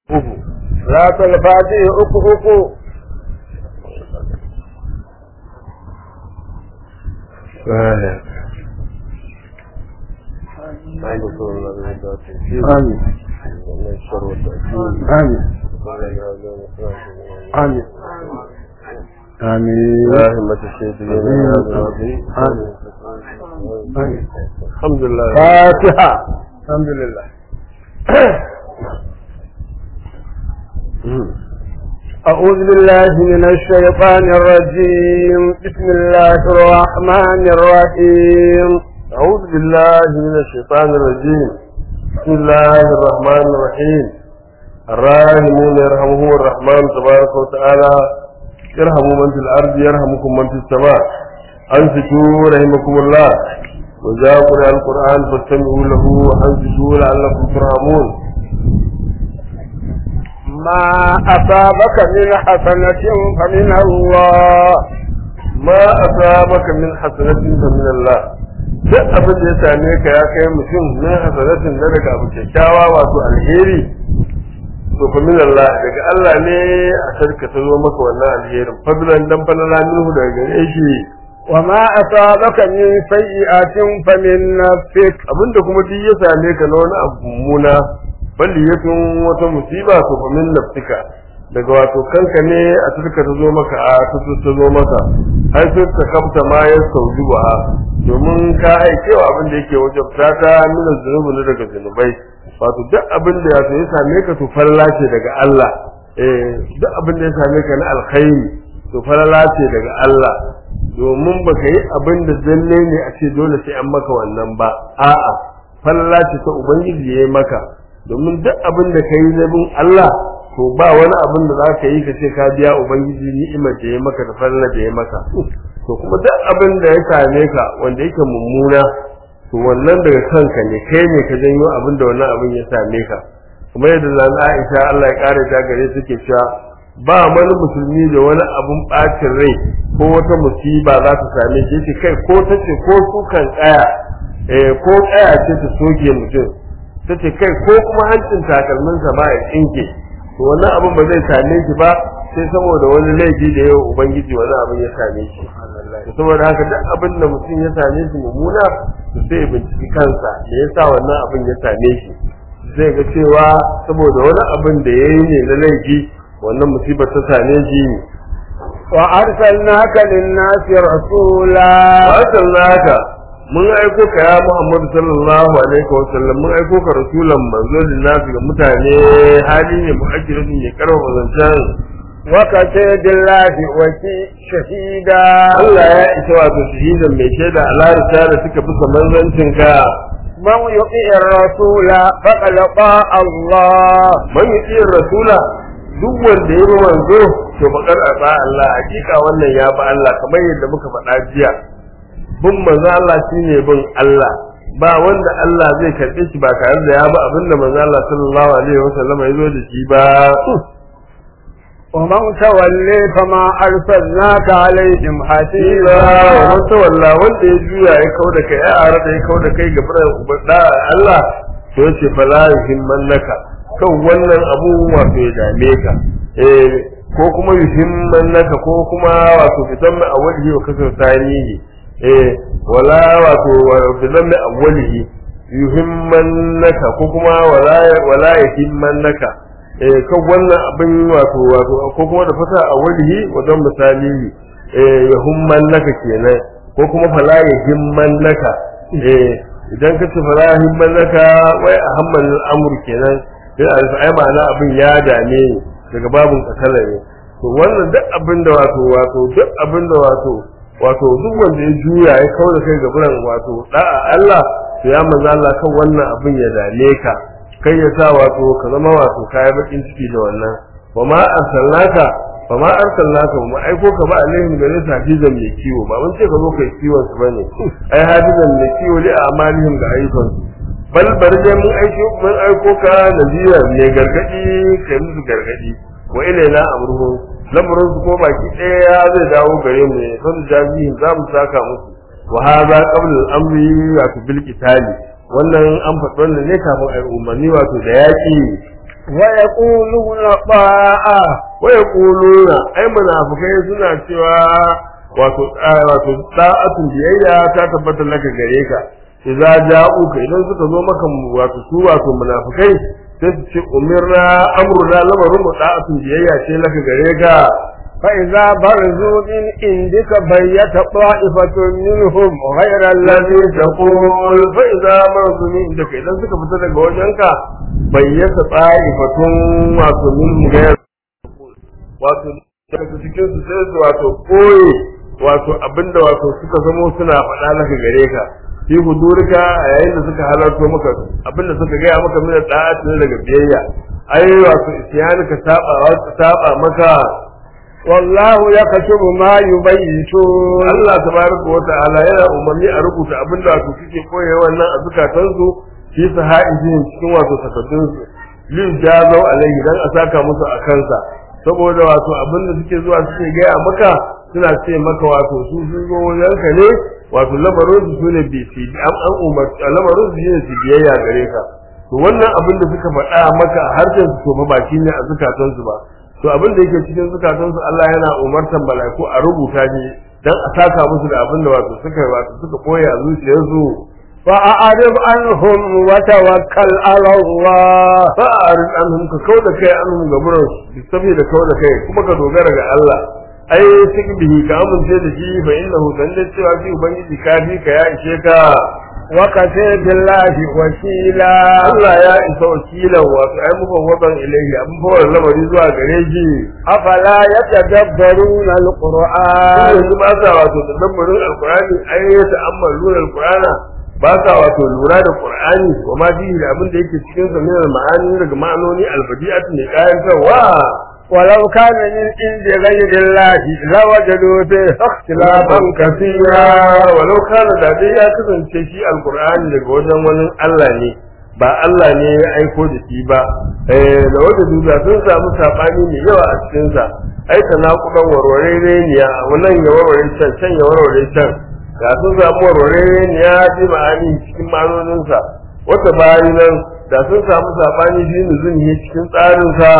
uku salatul fatihi uku uku آمين آمين آمين آمين همة الشيخ آمين الحمد لله فاتحة الحمد لله أعوذ بالله من الشيطان الرجيم بسم الله الرحمن الرحيم أعوذ بالله من الشيطان الرجيم بسم الله الرحمن الرحيم الراحمون يرحمه الرحمن تبارك وتعالى يرحموا من في الأرض يرحمكم من في السماء أنفتوا رحمكم الله وجاء قرآن القرآن فاستمعوا له وأنفتوا لعلكم ترحمون ما أصابك من حسنة فمن الله ما أصابك من حسنة فمن الله duk abin da ya same ka ya kai mutum min hasanatin na daga abu kyakkyawa wato alheri to fa min Allah daga Allah ne a sarka ta zo maka wannan alherin fadlan dan falala minhu daga gare shi وما أصابك من سيئة فمن نفسك abinda kuma duk ya same ka na wani abu mummuna balli ya tun wata musiba to fa min nafsika daga wato kanka ne a turka ta zo maka a tutu ta zo maka har sai ta kamta ma ya sauji ba domin ka aikewa abin da yake wajen ta nuna zunubi ne daga zunubai wato duk abin da ya ya same ka to falala ce daga Allah eh duk abin da ya same ka na alkhairi to falala ce daga Allah domin baka yi abin da zalle ne a ce dole sai an maka wannan ba a'a falala ce ta ubangiji ya yi maka domin duk abin da ka yi zabin Allah to ba wani abin da za ka yi ka ce ka biya ubangiji ni'imar da ya maka da falala da ya maka to kuma duk abin da ya same ka wanda yake mummuna to wannan daga kanka ne kai ne ka janyo abin da wannan abin ya same ka kuma yadda zan Aisha Allah ya kare ta gare suke cewa ba wani musulmi da wani abun bacin rai ko wata musiba za ta same shi ce kai ko ta ce ko sukan tsaya eh ko tsaya ce ta soke mutum ta ce kai ko kuma hancin takalminsa ma ya tsinke to wannan abin ba zai same shi ba sai saboda wani laifi da yau ubangiji wani abin ya same shi saboda haka duk abin da mutum ya same shi mummuna to sai ya binciki kansa da yasa wannan abin ya same shi zai ga cewa saboda wani abin da ya yi ne na laifi wannan musibar ta same shi وأرسلناك للناس رسولا naka mun aiko ka ya Muhammadu sallallahu alaihi wa sallam mun aiko ka rasulan manzo lillahi ga mutane hali ne mu'akkirin ne karfa zancen وكفى بالله وكي شهيدا Allah ya isa wato shahidan mai shaida a larisa da suka fi manzancin ka من يطيع الرسول فقد طاع الله man yi rasula duk wanda ya bi manzo to bakar ba Allah hakika wannan ya bi Allah kamar yadda muka faɗa jiya bin manzo Allah shine bin Allah ba wanda Allah zai karɓe shi ba tare da ya bi abinda manzo Allah sallallahu alaihi wasallam ya zo da shi ba ومن تولي فما أرسلناك عليهم Ila حسيبا wata walla wanda ya juya ya kau da kai ya ara da ya kau da kai ga da Allah to yace fala yuhimmannaka kan wannan abu wato ya dame ka eh ko kuma yuhimmannaka ko kuma wato fitan mai awwalihi wa kasar sanihi eh wala wato fitan mai awwalihi yuhimmannaka ko kuma wala wala yuhimmannaka eh kan wannan abin wato wato ko kuma da fata awwalihi wajen misali eh ya humman naka kenan ko kuma fala ya himman naka eh idan ka ce fala ya himman naka wai a hamman al'amur kenan sai a rufe ai ma'ana abin ya dame ni daga babun kasala ne to wannan duk abin da wato wato duk abin da wato wato duk wanda ya juya ya kawo da kai ga buran wato da'a Allah to ya manzo Allah kan wannan abin ya dame ka kai ya sa wato ka zama wato kayan bakin ciki da wannan wa ma arsalnaka fa ma arsalnaka mu aiko ka ba alaihim gare su hafizan mai kiwo ba mun ce ka zo kai kiwon su bane ai hafizan mai kiwo li amalihim ga ayyukan su bal barje mun aiko mun aiko ka nazira ne gargadi kai musu gargadi wa ilaina amruhu lamarin su ko baki ɗaya zai dawo gare mu ne fa jazihin za mu saka musu wa hadha qabla al-amri wa bil qitali wannan an faɗi wannan ne kafin ai umarni wato da yaƙi ويقولون طاعة wa yaquluna ai munafikai suna cewa wato wato da'atun biyayya ta tabbata laka gare ka idza ja'uka idan suka zo maka wato su wato munafikai sai su ce umirna amruna lamarin mu da'atun biyayya ce laka gare ka فإذا برزوا من عندك بيت طائفة منهم غير الذي الذي تقول فإذا مرضوا من عندك idan suka fita daga wajenka bayyata ta'ifatun wato min mugayar wato daga cikin su sai su wato koyi wato abinda wato suka zamo suna faɗa maka gare ka fi hudurika a yayin da suka halarto maka abinda suka gaya maka min da'at ne daga biyayya ai wato isyanika saba saba maka والله يكتب ما يبيتون Allah tabaraka wa ta'ala yana umarni a rubuta abin da wato suke koye wannan a zukatansu fi sahaijin cikin wato takaddun su lin jazau alaihi dan a saka musu a kansa saboda wato abin da suke zuwa suke gaya maka suna ce maka wato su sun zo wajenka ne wato lamarin su sune bi su an an umarci lamarin su shine su biyayya gare ka to wannan abin da suka faɗa maka a harshen su to fa ba shine a zukatansu ba to abin da yake cikin zukatansu Allah yana umartan mala'iku a rubuta shi dan a saka musu da abin da wato suka wato suka koya a zuciyarsu فأعرض عنهم وتوكل على الله fa arid anhum ka kauda kai anhum gaburan su sabi da kauda kai kuma ka dogara ga Allah ai sik bihi ka amince da shi fa innahu dan da cewa shi ubangiji ka bi ka ya ishe ka وكفى بالله وكيلا Allah ya isa wakilan wato ai muka wadan ilaihi abin fawar lamari zuwa gare shi أفلا يتدبرون القرآن yanzu ba sa wato da lambarin alkurani ai ya ta'ammalu alkurana ba sa wato lura da qur'ani wa ma fihi da abin da yake cikin sa min ma'ani daga ma'anoni albadi'at ne kayan kanwa ولو كان من عند غير الله لوجدوا فيه اختلافا كثيرا walau kana da dai ya kasance shi alkur'ani daga wajen wani Allah ne ba Allah ne ya aiko da shi ba eh da wanda duba sun samu sabani mai yawa a cikin sa ai tanakudan warware ne ya wannan ya warware can can ya warware can ga sun samu warware ne ya ji ma'ani cikin ma'anonin sa wata bayan nan da sun samu sabani shi nuzuni cikin tsarin sa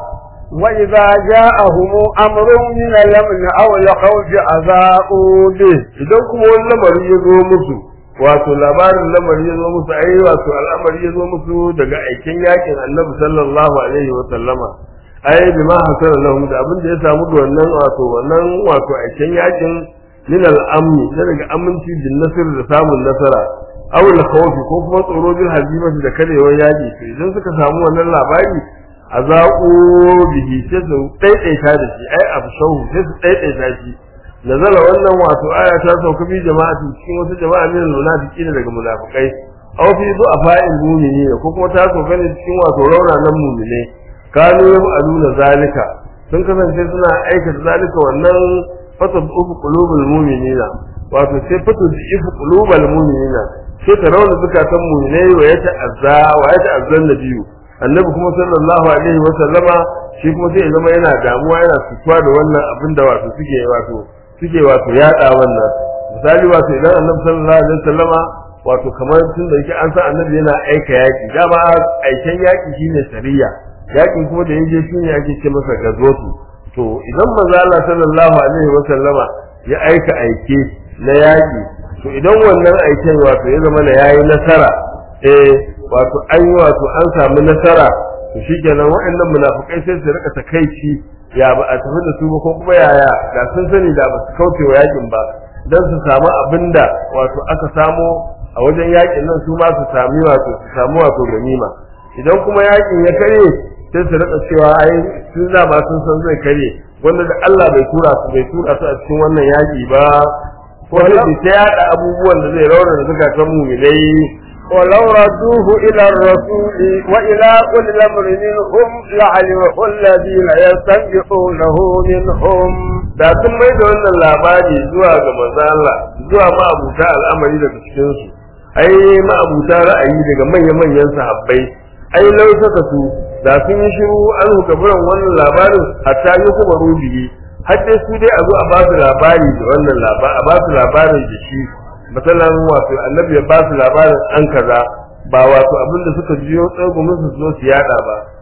وإذا جاءهم أمر من الأمن أو الخوف أذاؤوا به idan kuma wani lamari ya zo musu wato labarin lamari ya zo musu ai wato al'amari ya zo musu daga aikin yakin annabi sallallahu alaihi wa sallama ai bi ma hasala lahum da abin da ya samu da wannan wato wannan wato aikin yakin min al-amni da daga aminci bin nasr da samun nasara aw al-khawf ko kuma tsoro bil hazimati da karewar yaki to idan suka samu wannan labari azaqu bihi sai su daidaita da shi ai abshahu sai su daidaita shi nazala wannan wato aya ta sauka bi jama'atin cikin wasu jama'a min munafiqin daga munafikai aw fi du'afa'il mu'minin ko kuma ta sauka ne cikin wato rauranan mu'mine kanu yaf'aluna zalika sun kasance suna aikata zalika wannan fasad ufu qulubul mu'minina wato sai fatu ifu qulubul mu'minina sai ta rauna zukatan mu'minai wa yata azza wa yata azzan nabiyyu annabi kuma sallallahu alaihi wa sallama shi kuma sai ya zama yana damuwa yana fituwa da wannan abin da wato suke wato suke wato yada wannan misali wato idan annabi sallallahu alaihi wasallama wato kamar tun da yake an san annabi yana aika yaki dama aiken yaki shine sariya yakin kuma da yaje shine ake ce masa gazotu to idan manzo Allah sallallahu alaihi wasallama ya aika aike na yaki to idan wannan aiken wato ya zama na yayi nasara eh wato an yi wato an samu nasara to shikenan waɗannan munafikai sai su rika takaici ya ba a tafi da su ba ko kuma yaya da sun sani da ba su kauce wa yakin ba dan su samu abinda wato aka samo a wajen yakin nan su ma su sami wato su samu wato ganima idan kuma yakin ya kare sai su rika cewa ai sun da ba sun san zai kare wanda da Allah bai tura su bai tura su a cikin wannan yaki ba ko sai ta yada abubuwan da zai raunana zukatan mu'minai ولو ردوه إلى الرسول وإلى أولي الأمر منهم لعلمه الذين يستنبطونه منهم da sun mai da wannan labari zuwa ga manzo Allah zuwa ma'abuta al'amari daga cikin su ai ma'abuta ra'ayi daga manyan manyan sahabbai ai lausaka su da sun yi shiru an hukaburan wannan labarin hatta yi kuma rubiyi har dai su dai a zo a ba su labari da wannan labari a ba su labarin da shi misalan wato annabi ya ba su labarin an kaza ba wato abinda suka jiyo tsagumin su zo su yada ba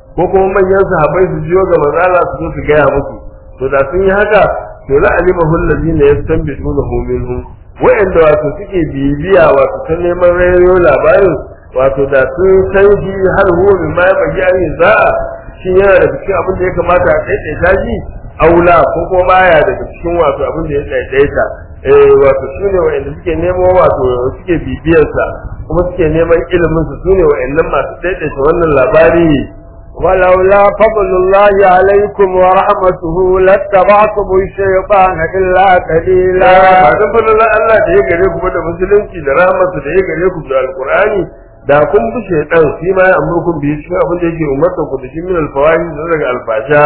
ko kuma manyan sahabbai su jiyo ga manzala su zo su gaya musu to da sun yi haka to la alima hul ladina yastanbituna hu minhum wa'anda wato suke bibiya wato ta neman rayo labarin wato da sun san shi har huwa min ma yaji an za'a shi yana da cikin abin da ya kamata a daidaita shi aula ko kuma baya daga cikin wato abin da ya daidaita eh wato shine wa'anda suke nemo wato suke bibiyarsa kuma suke neman ilimin su sune wa'annan masu daidaita wannan labari ولولا فضل الله عليكم ورحمته لاتبعتم الشيطان إلا قليلا ba dan fadlan Allah da ya gare ku ba da musulunci da rahmarsa da ya gare ku da alqur'ani da kun bi shaytan shi ma ya amurkum bi shi abin da yake umarta ku da shi min alfawahi da daga alfasha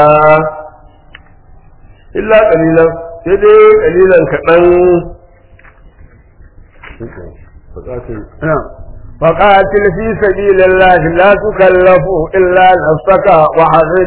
illa qalilan sai dai qalilan kadan فقاتل في سبيل الله لا تكلف إلا نفسك وحرج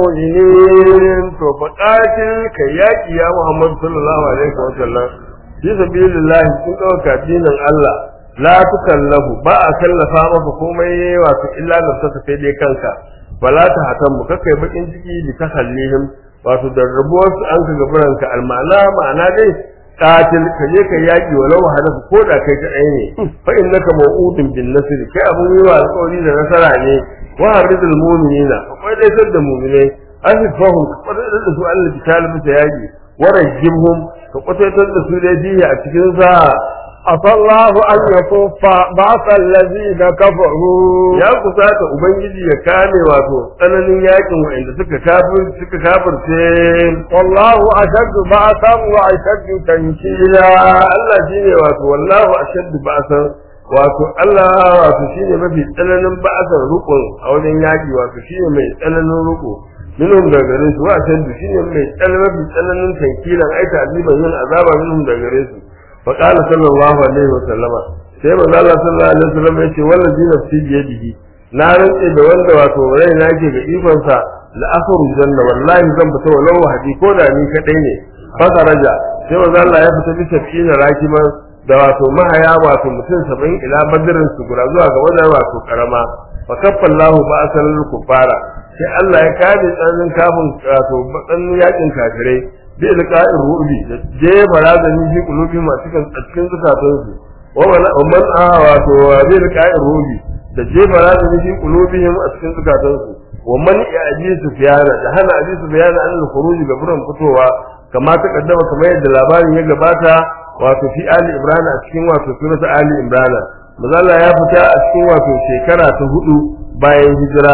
المؤمنين to faqatil ka yaki ya Muhammad sallallahu alaihi wa sallam fi sabilillah kun dauka dinin Allah la tukallafu ba a kallafa maka komai wato illa nafsaka sai dai kanka wala ta hatan mu kakai bakin ciki bi takallihim wato da rabuwar su an ka gaburanka almana ma'ana dai qatil ka je ka yaki walau hadafu ko da kai kadai ne fa innaka maw'udun bin nasr kai abun yi wa alƙawari da nasara ne wa haridul mu'minina akwai dai sadda mu'minai asifahum ka kwadar da su Allah bitali bisa yaki wa rajimhum ka kwatar da su dai biya a cikin sa عسى الله أن يكف بعث الذين كفروا ya kusata ubangiji ya kame wato tsananin yakin wa'anda suka kafir suka kafirce والله أشد بعثا وأشد تنكيلا Allah shine wato wallahu ashaddu ba'san wato Allah wato shine mafi tsananin ba'san rukun a wajen yaki wato shine mai tsananin ruku minhum da gare su wa ashaddu shine mai tsananin mafi tsananin tankilan aita aziban yin azaba minhum da gare su fa qala sallallahu alaihi wa sallama sai manzo Allah sallallahu alaihi wa sallam yace wallazi nafsi bi yadihi na rantse da wanda wato rai na ke ga ikon sa la akhru janna wallahi zan fita walau wahdi ko da ni kadai ne fa daraja sai manzo Allah ya fita bisa fiye rakiman da wato mahaya wato mutum saba'in ila badirin su gura zuwa ga wajen wato karama fa kaffallahu ba asal kufara sai Allah ya kare tsanin kafin wato batsan yakin kafirai bi ilqa'ir rubi da jefa razani fi qulubi ma cikin cikin zukatan su wa man a wato bi ilqa'ir rubi da jefa razani fi qulubihim a cikin zukatan su wa man ya'ji sufyana da hana abi sufyana an al-khuruj ga buran fitowa kama ta kaddama kamar yadda labarin ya gabata wato fi ali imran a cikin wato surata ali imran mazalla ya fita a cikin wato shekara ta hudu bayan hijira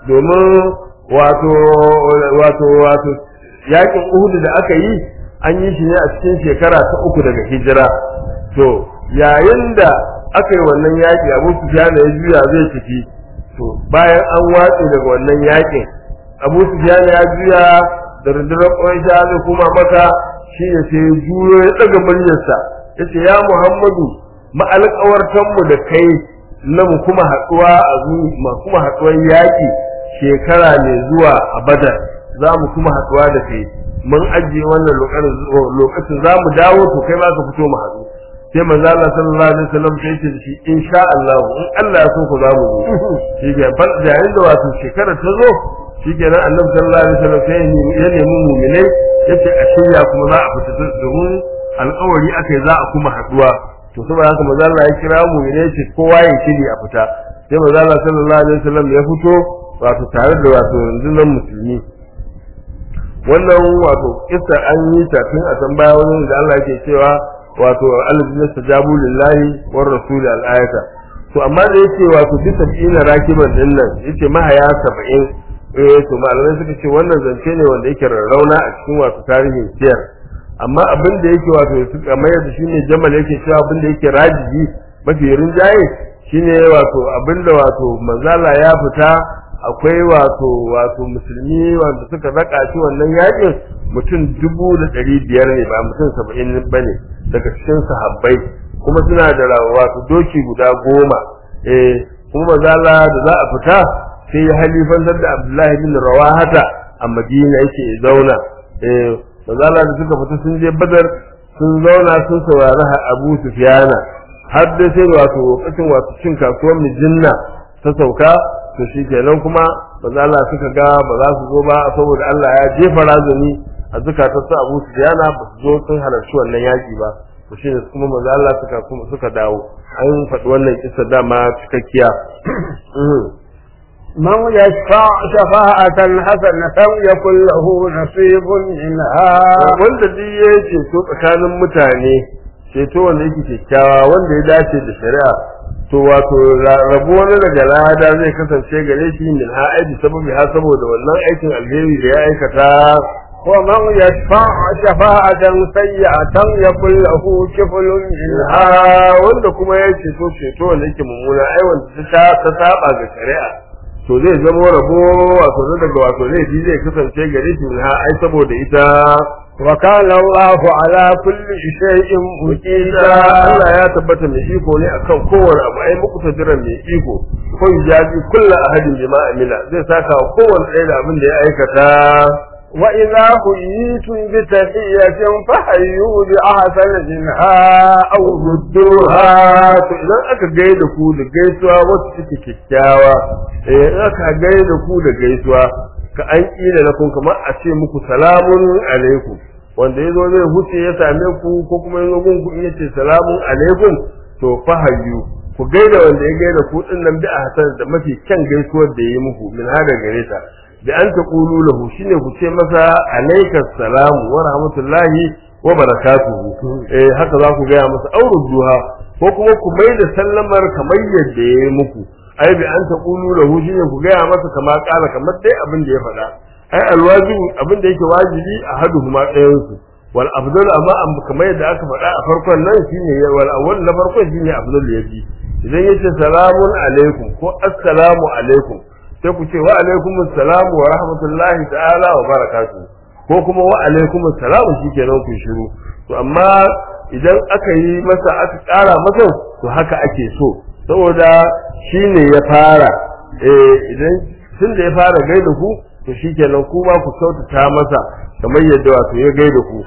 domin wato wato wato yakin uhud da aka yi an yi shi ne a cikin shekara ta uku daga hijira to yayin da aka yi wannan yaki abu sufyan ya juya zai tafi to bayan an watse daga wannan yakin abu sufyan ya juya da rundunar ƙwansha zai kuma maka shi ne sai juyo ya ɗaga muryarsa ya ce ya muhammadu ma'alƙawartanmu da kai na mu kuma haɗuwa a ma kuma haɗuwar yaƙi shekara mai zuwa a badar za mu kuma haɗuwa da kai mun ajiye wannan lokacin za mu dawo to kai ba ka fito mu haɗu sai manzo Allah sallallahu alaihi wasallam sai ce shi insha Allah in Allah ya so ku za mu zo shi ke fa yayin da wato shekara ta zo shi ke nan annabi sallallahu alaihi wasallam sai ya nemi mu'minai yace a shirya kuma za a fita domin alƙawari akai za a kuma haduwa to saboda haka manzo Allah ya kira mu'minai ce kowa ya shiri a fita sai manzo Allah sallallahu alaihi wasallam ya fito wato tare da wato rundunar musulmi wannan wato kissa an yi ta tun a san baya wani da Allah yake cewa wato alladhina stajabu lillahi war rasul al-ayata to amma da yake wato fi sab'ina rakiban din nan yace mahaya 70 eh to malamai suka ce wannan zance ne wanda yake rarrauna a cikin wato tarihin siyar amma abin da yake wato suka mayar da shine jamal yake cewa abin da yake rajiji mafi rinjaye shine wato abin da wato manzala ya fita akwai wato wato musulmi wanda suka raka shi wannan yakin mutum dubu da ɗari biyar ne ba mutum saba'in ba ne daga cikin sahabbai kuma suna da wato doki guda goma eh kuma manzala da za a fita sai ya halifantar da Abdullahi bin Rawahata a Madina yake zauna eh mazala da suka fita sun je Badar sun zauna sun saurari Abu Sufyana har da sai wato lokacin wato cin kasuwar Mijinna ta sauka to shi kenan kuma manzo Allah suka ga ba za su zo ba saboda Allah ya jefa razani a zukatar su Abu Sufyan ba su zo sun halarci wannan yaki ba to shi ne kuma manzo Allah suka kuma suka dawo an faɗi wannan kissa dama cikakkiya من يشفع شفاعة حسنة يكن له نصيب منها wanda duk ya ceto tsakanin mutane ceto wanda yake kyakkyawa wanda ya dace da shari'a to wato rabo wani daga lada zai kasance gare shi min ha aiki sababi ha saboda wannan aikin alheri da ya aikata ومن يشفع شفاعة سيئة يكن له كفل منها ha wanda kuma ya ceto ceto wanda yake mummuna ai wanda ta ta saba ga shari'a to zai zama rabo wato na daga wato laifi zai kasance gare shi min ha ai saboda ita وكان الله على كل شيء ita مقيتا Allah ya tabbata mai iko ne akan kowane abu ai muku tadiran mai iko ko jaji kullu ahadin bima amila zai saka wa kowane ɗaya da abin da ya aikata وإذا حييتم بتحية فحيوا بأحسن منها أو ردوها to idan aka gaida ku da gaisuwa wacce take kyakkyawa eh in aka gaida ku da gaisuwa ka an kila na kun kamar a ce muku salamun alaikum wanda yazo zai huce ya same ku ko kuma yazo gun ku in yace salamun alaikum to fahayyu ku gaida wanda ya gaida ku din nan bi a hasan da mafi kyan gaisuwar da yayi muku min hada gare ta da an ta qulu lahu shine ku ce masa alaikas salamu wa rahmatullahi wa barakatuhu eh haka za ku gaya masa auruduha ko kuma ku mai da sallamar kamar yadda yayi muku ai bi an ta qulu lahu shine ku gaya masa kamar kala kamar dai abin da ya faɗa ai alwajibu abin da yake wajibi a haduhuma ɗayan su wal afdal amma am kamar yadda aka faɗa a farkon nan shine wal awwal na farkon shine afdal yafi idan yace salamun alaikum ko assalamu alaikum sai ku ce wa alaikum assalamu wa rahmatullahi ta'ala wa barakatuh ko kuma wa alaikum assalamu shikenan ku shiru to amma idan aka yi masa aka ƙara masa to haka ake so saboda shine ya fara eh idan tun da ya fara gaida ku to shikenan kuma ku kyautata masa kamar yadda wato ya gaida ku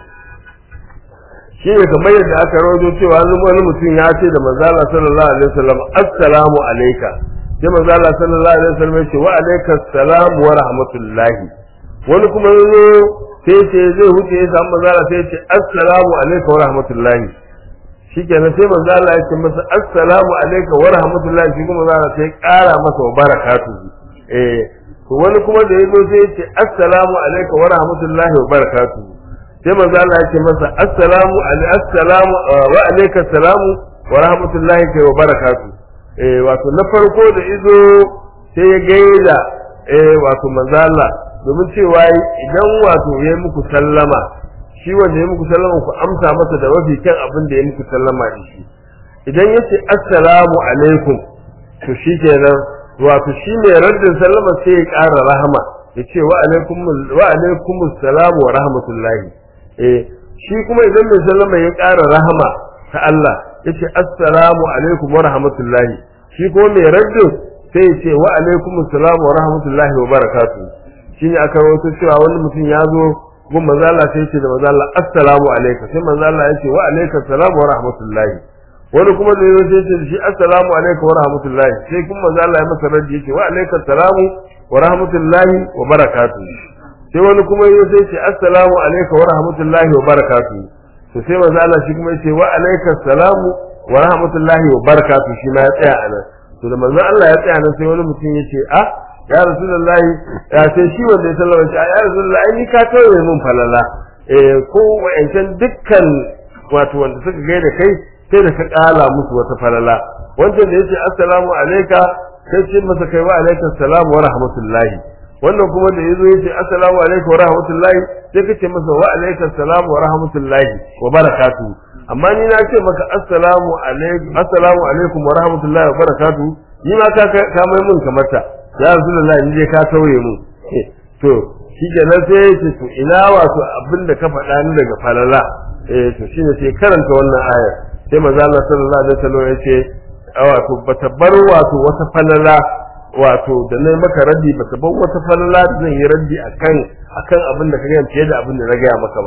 shi ne kamar yadda aka rawaito cewa wani mutum ya ce da manzo Allah sallallahu alaihi wasallam assalamu alayka sai manzo Allah sallallahu alaihi wasallam ya ce wa alayka assalam wa rahmatullahi wani kuma yazo sai ce zai huce ya samu manzo Allah sai ya ce assalamu alayka wa rahmatullahi shikenan sai manzo Allah ya ce masa assalamu alayka wa rahmatullahi shi kuma manzo Allah sai ya kara masa wa barakatuhu eh to wani kuma da yazo sai ya ce assalamu alayka wa rahmatullahi wa barakatuhu sai manzo Allah ya ce masa assalamu alaikum assalamu wa alayka assalamu wa rahmatullahi wa barakatuh eh wato na farko da izo sai ya gaida eh wato manzo Allah domin cewa idan wato ya muku sallama shi wanda ya muku sallama ku amsa masa da wafi kan abin da ya muku sallama da shi idan ya ce assalamu alaikum to shi kenan wato shi ne raddin sallama sai ya ƙara rahama ya ce wa alaikum wa alaikum assalamu wa rahmatullahi eh shi kuma idan mai sallama ya ƙara rahama ta Allah ya ce assalamu alaikum wa rahmatullahi shi kuma mai raddin sai ya ce wa alaikum assalamu wa rahmatullahi wa barakatuh shi ne aka rawaito cewa wani mutum ya zo gun manzo Allah sai ya ce da manzo Allah assalamu alaikum sai manzo Allah ya ce wa alaikum assalamu wa rahmatullahi wani kuma da yazo sai ya ce da shi assalamu alaikum wa rahmatullahi sai kuma manzo Allah ya masa raddi ya ce wa alaikum assalamu wa rahmatullahi wa barakatuh sai wani kuma yazo sai ce assalamu alaikum wa rahmatullahi wa barakatuh to sai manzo Allah shi kuma yace wa alayka assalamu wa rahmatullahi wa barakatuh shi ma ya tsaya anan to da manzo Allah ya tsaya nan sai wani mutum yace ah ya rasulullahi ya sai shi wanda ya sallama shi ya rasulullahi ni ka tawaye mun falala eh ko wa'ancan dukkan wato wanda suka gaida kai sai da ka kala musu wata falala wancan da yace assalamu alayka sai ce masa kai wa alayka assalamu wa rahmatullahi wannan kuma da yazo yace assalamu alaikum wa rahmatullahi sai kace masa wa alaikum assalamu wa rahmatullahi wa barakatuh amma ni na ce maka assalamu alaikum assalamu alaikum wa rahmatullahi wa barakatuh ni ma ka ka mai mun kamar ta ya rasulullahi ni dai ka sauye mun to shi kenan sai yace to ina wato abinda ka faɗa ni daga falala eh to shine sai karanta wannan aya sai manzo Allah sallallahu alaihi wasallam yace wato bata bar wato wata falala wato da na maka raddi ba ka bar wata falala da zan yi raddi akan akan abin da ka gaya fiye da abin da na gaya maka ba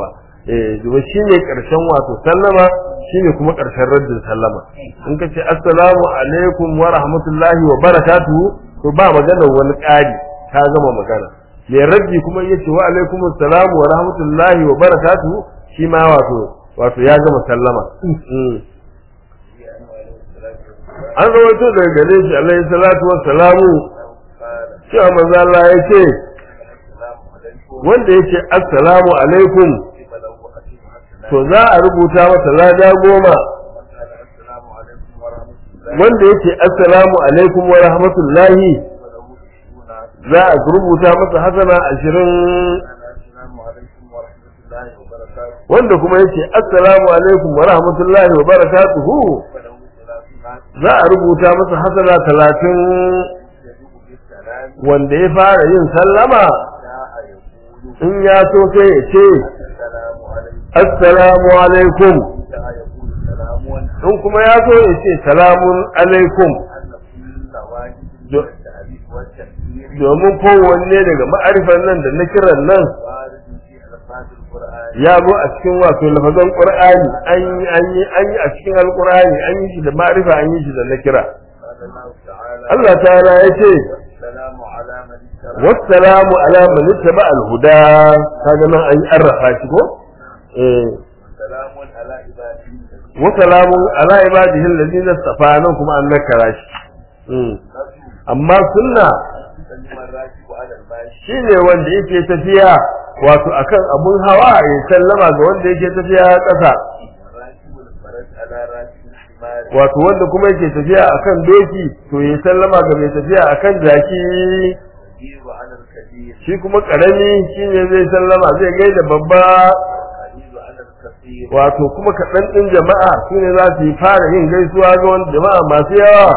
eh domin shine karshen wato sallama shine kuma karshen raddin sallama in ka ce assalamu alaikum wa rahmatullahi wa barakatuhu to ba magana wani ƙari ta gama magana mai raddi kuma ya ce wa alaikum assalamu wa rahmatullahi wa barakatuhu shi ma wato wato ya gama sallama an rawaito daga gare shi alaihi salatu wa salamu cewa manzo Allah ya ce wanda yake assalamu alaikum to za a rubuta masa lada goma wanda yake assalamu alaikum wa rahmatullahi za a rubuta masa hasana ashirin wanda kuma yake assalamu alaikum wa rahmatullahi wa barakatuhu za a rubuta masa hasana talatin wanda ya fara yin sallama in ya so sai ya ce assalamu alaikum in kuma ya so ya ce salamun alaikum domin kowanne daga ma'arifan nan da na kiran nan ya zo a cikin wato lafazan qur'ani an yi an yi an yi a cikin alqur'ani an yi shi da ma'arifa an yi shi da na kira Allah ta'ala ya ce wassalamu ala man ittaba al-huda kaga nan an arrafa shi ko eh wa salamun ala ibadihi alladhina istafa nan kuma an nakara shi amma sunna shine wanda yake tafiya wato akan abun hawa ya sallama ga wanda yake tafiya ƙasa wato wanda kuma yake tafiya akan doki to ya sallama ga mai tafiya akan jaki shi kuma karami shine zai sallama zai gaida babba wato kuma kaɗan ɗin jama'a su ne za su yi fara yin gaisuwa ga wani jama'a masu yawa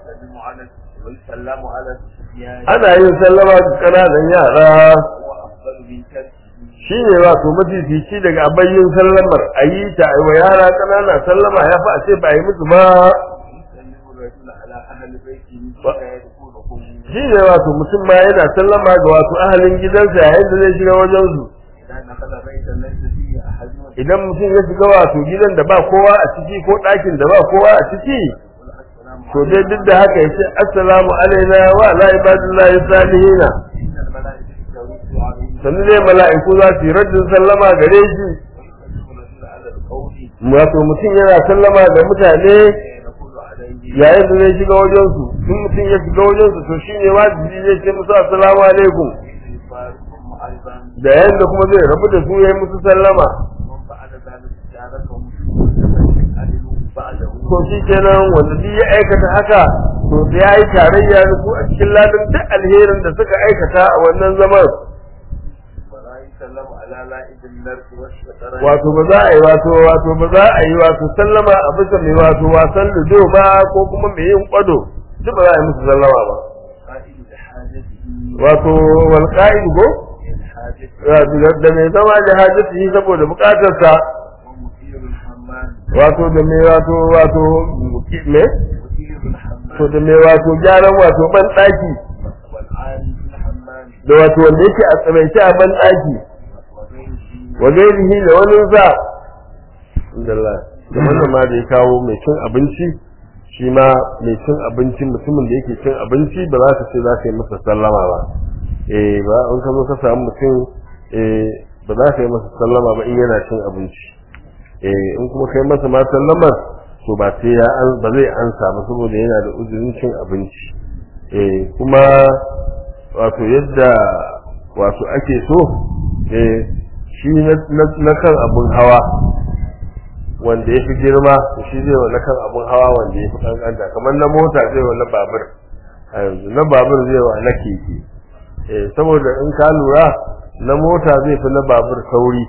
ana yin sallama ga ƙananan yara shi ne wato mafifici daga abayyin sallamar a yi ta wa yara ƙanana sallama ya fi a ce ba a yi musu ba shi ne wato mutum ma yana sallama ga wato ahalin gidansa yayin da zai shiga wajensu idan mutum ya shiga wato gidan da ba kowa a ciki ko ɗakin da ba kowa a ciki to dai duk da haka ya ce assalamu alaina wa ala ibadillahi salihina sannu dai mala'iku za su yi rajin sallama gare shi wato mutum yana sallama ga mutane yayin da zai shiga wajensu in mutum ya shiga wajensu to shi ne wajibi zai ce musu assalamu alaikum da yayin da kuma zai rabu da su ya yi musu sallama to shi kenan wanda duk ya aikata haka to da ya yi tarayya da su a cikin ladan duk alherin da suka aikata a wannan zaman wato ba za a yi wato wato ba za a yi wato sallama a bisa mai wato wasan ludo ba ko kuma mai yin kwado duk ba za a yi musu sallama ba wato wal qa'id go da mai zama da hajjati saboda bukatarsa wato da mai wato wato me to da mai wato gyaran wato ban daki da wato wanda yake a tsabaice a ban daki wa gairihi da wani za Allah da wannan ma da ya kawo mai cin abinci shi ma mai cin abinci mutumin da yake cin abinci ba za ka ce za ka yi masa sallama ba eh ba in ka zo ka samu mutum eh ba za ka yi masa sallama ba in yana cin abinci eh in kuma kai masa ma sallama to ba sai ya an ba zai ansa ba saboda yana da uzurin cin abinci eh kuma wato yadda wato ake so eh shi na kan abun hawa wanda ya fi girma shi zai wa na kan abun hawa wanda ya fi kankanta kamar na mota zai wa na babur a yanzu na babur zai wa na keke eh saboda in ka lura na mota zai fi na babur sauri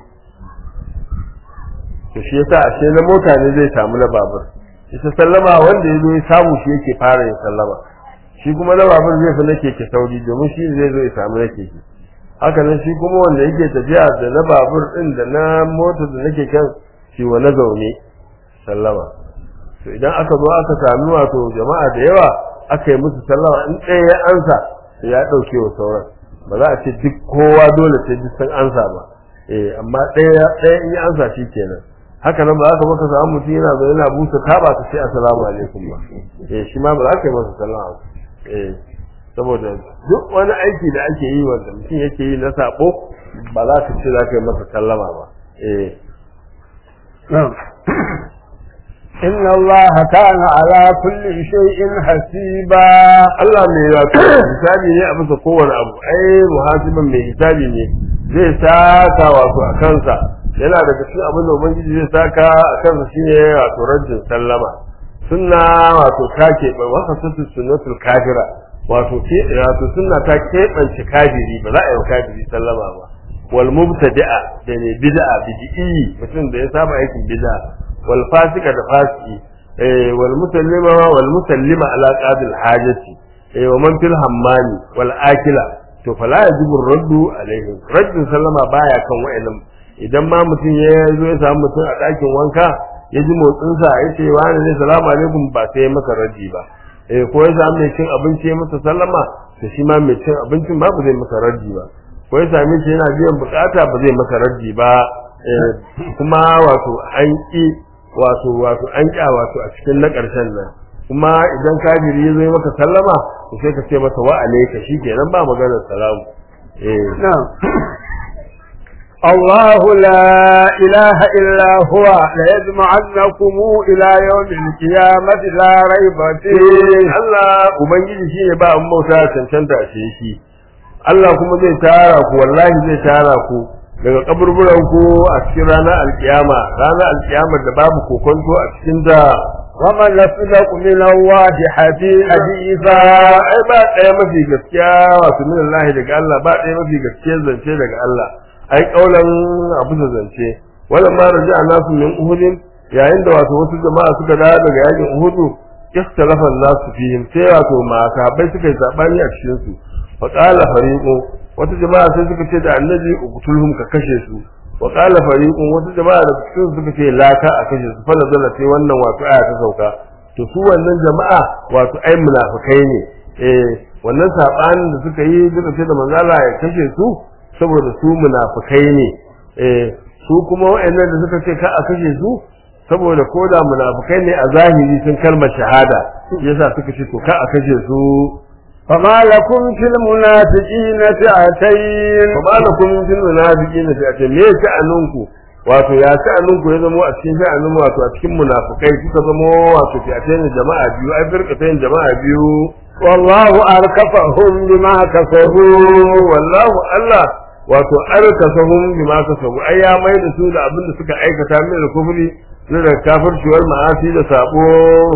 to shi yasa ashe na mota ne zai samu na babur ita sallama wanda ya zo ya samu shi yake fara yin sallama shi kuma na babur zai fi na keke sauri domin shi zai zo ya samu na keke haka nan shi kuma wanda yake tafiya da na babur din da na mota da nake kan shi wa na zaune sallama to idan aka zo aka sami wato jama'a da yawa aka yi musu sallama in ɗaya ya ansa to ya ɗauke wa sauran ba za a ce duk kowa dole sai duk sun ansa ba eh amma ɗaya ɗaya in ya ansa shi kenan haka nan ba za ka maka samu mutum yana zo yana busa taba ka ce assalamu alaikum ba eh shi ma ba za ka yi masa sallama ba eh saboda duk wani aiki da ake yi wanda mutum yake yi na sabo ba za ka ce za ka yi masa sallama ba eh نعم إن الله كان على كل شيء حسيبا Allah mai wato hisabi ne a bisa kowane abu ai muhasiban mai hisabi ne zai saka wato a kansa yana daga cikin abin da ubangiji zai saka a kansa shine wato rajin sallama sunna wato ta keɓe wasa sassu sunnatul kafira wato ke wato sunna ta keɓance kafiri ba za a yi wa kafiri sallama ba wal mubtadi'a da ne bid'a bid'i mutum da ya saba aikin bid'a wal fasika da fasiki eh wal musallima wal musallima ala qabil hajati eh wa man fil hammani wal akila to fala yajibu raddu alaihim raddin sallama baya kan wa'annan idan ma mutum ya zo ya samu mutum a ɗakin wanka ya ji motsinsa ya ce wani ne salamu alaikum ba sai ya masa raddi ba eh ko ya samu mai cin abinci ya masa sallama to shi ma mai cin abincin ba ba zai masa raddi ba ko ya same shi yana biyan bukata ba zai masa raddi ba eh kuma wato an ki wato wato an kya wato a cikin na ƙarshen nan kuma idan kafiri ya zo ya maka sallama to sai ka ce masa wa alayka shikenan ba maganar salamu eh نعم الله لا إله إلا هو ليجمعنكم إلى يوم القيامة لا ريب فيه Allah Ubangiji shi ne ba an bauta cancanta ce shi Allah kuma zai tara ku wallahi zai tara ku daga kaburburan ku a cikin ranar alkiyama ranar alkiyama da babu kokonto a cikin da ومن يصدق من الله حديثا hadisa ai ba ɗaya mafi gaskiya wato min Allah daga Allah ba ɗaya mafi gaskiya zance daga Allah ai kaulan abu da zance wala ma raja'a nasu min uhudin yayin da wato wasu jama'a suka dawo daga yakin uhudu ikhtalafa nasu fihim sai wato ma sahabbai suka yi sabani a cikin su fa qala fariqu wata jama'a sai suka ce da annabi uqtulhum ka kashe su wa qala fariqun wata jama'a da cikin su suka ce laka a kashe su fa nazala sai wannan wato aya ta sauka to su wannan jama'a wato ai munafikai ne eh wannan sabanin da suka yi suka ce da manzala ya kashe su saboda su munafikai ne eh su kuma wayannan da suka ce ka a kashe su saboda koda munafikai ne a zahiri sun kalmar shahada yasa suka ce to ka a kashe su فما لكم في المنافقين فئتين fa malakum fil munafiqina fi atin me sha'anunku wato ya sha'anunku ya zamo a cikin sha'anun wato a cikin munafikai suka zamo wato fi atin jama'a biyu ai firqatain jama'a biyu والله أركفهم بما كسبوا wallahu Allah wato arkasahum bima kasabu ai ya mai da su da abin da suka aikata min da kufri na da kafirci wal ma'asi da sabo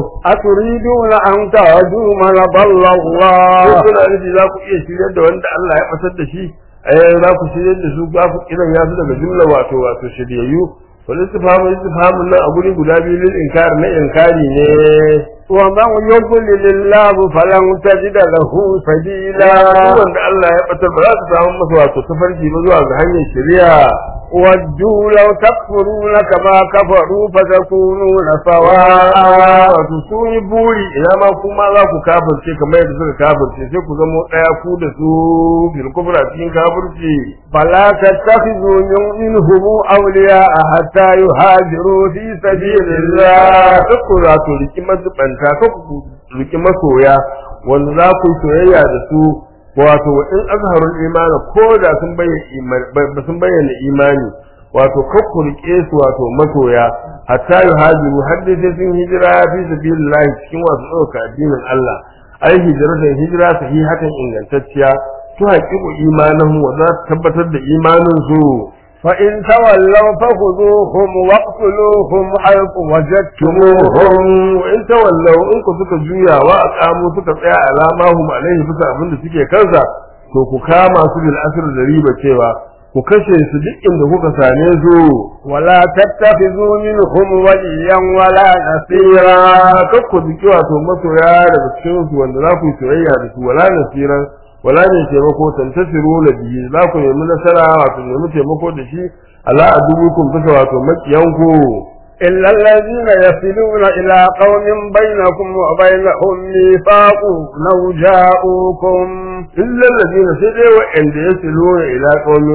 أتريدون أن تهدوا من ضل ko الله kuna nufi za ku iya shiryar da wanda Allah ya fasar da shi ai za ku shiryar da su za ku kiran ya su daga jumla wato wato shiryayyu wal istifhamu istifhamun nan a guri guda biyu lil inkar na inkari ne ومن يضلل الله فلن تجد له سبيلا duk wanda Allah ya batar ba za su samu masa wato tafarki ba zuwa ga hanyar shari'a ودوا لو تكفرون كما كفروا فتكونون سواء wato sun yi buri ina ma kuma za ku kafirce kamar yadda suka kafirce sai ku zamo ɗaya ku da su bil kufra cikin kafirci فلا تتخذوا من- منهم أولياء حتى يهاجروا في سبيل الله duk ku za ku riki mazubanta ka ku riki masoya wanda za ku yi soyayya da su wato wa in azharul imani ko da sun bayyana imani ba sun bayyana imani wato kar ku rike su wato masoya hatta yuhajiru har dai sai sun hijira fi sabilillah cikin wasu ɗauka addinin Allah ai hijratan hijira sahihatan ingantacciya to haƙiƙu imanin wa za su tabbatar da imanin su فإن تولوا فخذوهم واقتلوهم حيث وجدتموهم tumuhum in tawallaw in ku suka juya wa aqamu suka tsaya alama hum alaihi bisa abin da suke kansa to ku kama su bil asr da riba cewa ku kashe su duk inda kuka same su ولا تتخذوا منهم وليا ولا tsira نصيرا kar ku jiki wato masoya daga cikin su wanda za ku yi soyayya da su wala nasiran wala ne taimako tantasiru na biyu za ku nemi nasara wato nemi taimako da shi ala adubukum bisa wato makiyanku إلا الذين يصلون إلى قوم بينكم وبينهم ميثاق لو جاءوكم illal ladina sai dai wa'anda yasiluna ila qaumin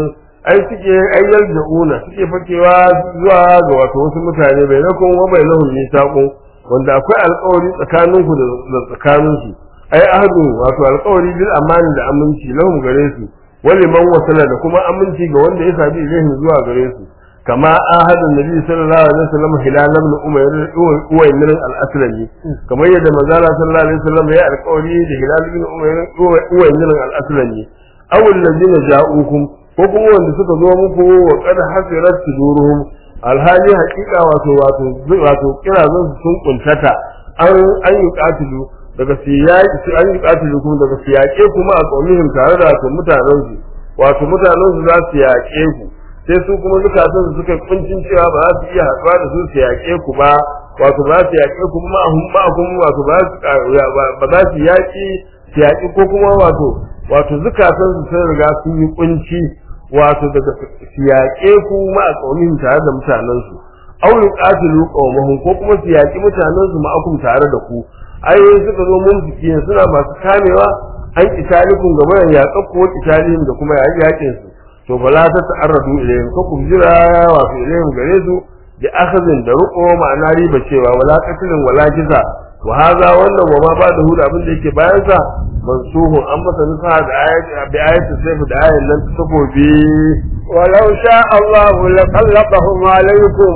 ai suke ayyar da'una suke fakewa zuwa ga wato wasu mutane bai na kun wa bai lahun nisaqun wanda akwai alƙawari tsakaninku da tsakaninsu ai ahadu wato alƙawari bil amani da aminci lahum gare su wali man wasala da kuma aminci ga wanda ya sabi ilahin zuwa gare su kama ahadun nabi sallallahu alaihi wasallam hilal ibn umayr uwaymin al-aslami kamar yadda manzala sallallahu alaihi wasallam ya alƙawari da hilal ibn umayr uwaymin al-aslami aw alladhina ja'ukum ko kuma wanda suka zo muku wa qad hasirat suduruhum alhali haƙiƙa wato wato wato kirazan su sun kuntata an an yi katilu daga siyaki su an yi katilu kuma daga siyake kuma a kaunihim tare da wato mutanen su wato mutanen su za su yaƙe ku sai su kuma zukatan su suka kuncin cewa ba za su iya haɗuwa da su su yaƙe ku ba wato ba za su yaƙe ku ma ahum ma ahum wato ba za su ba za su yaƙi su yaƙi ko kuma wato wato zukatan su sun riga sun yi kunci wato daga su yaƙe ku ma a kaunihim tare da mutanen su aw yuqatilu qawmahum ko kuma su yaƙi mutanen su ma'akum tare da ku ayoyi suka zo mun fikiyin suna masu kamewa an kitalikun gaba da yaƙa ko kitalihim da kuma yaƙin su to fala ta ta'arradu ilayhim ko ku jira wato ilayhim gare su bi akhazin da ruqo ma'ana riba cewa wala qatlin wala kiza wa hadha wannan wa ma ba da hudu abin da yake bayan sa mansuhun an masa nusa da ayati bi ayati sayf da ayan nan ta takobi ولو شاء الله لسلطهم عليكم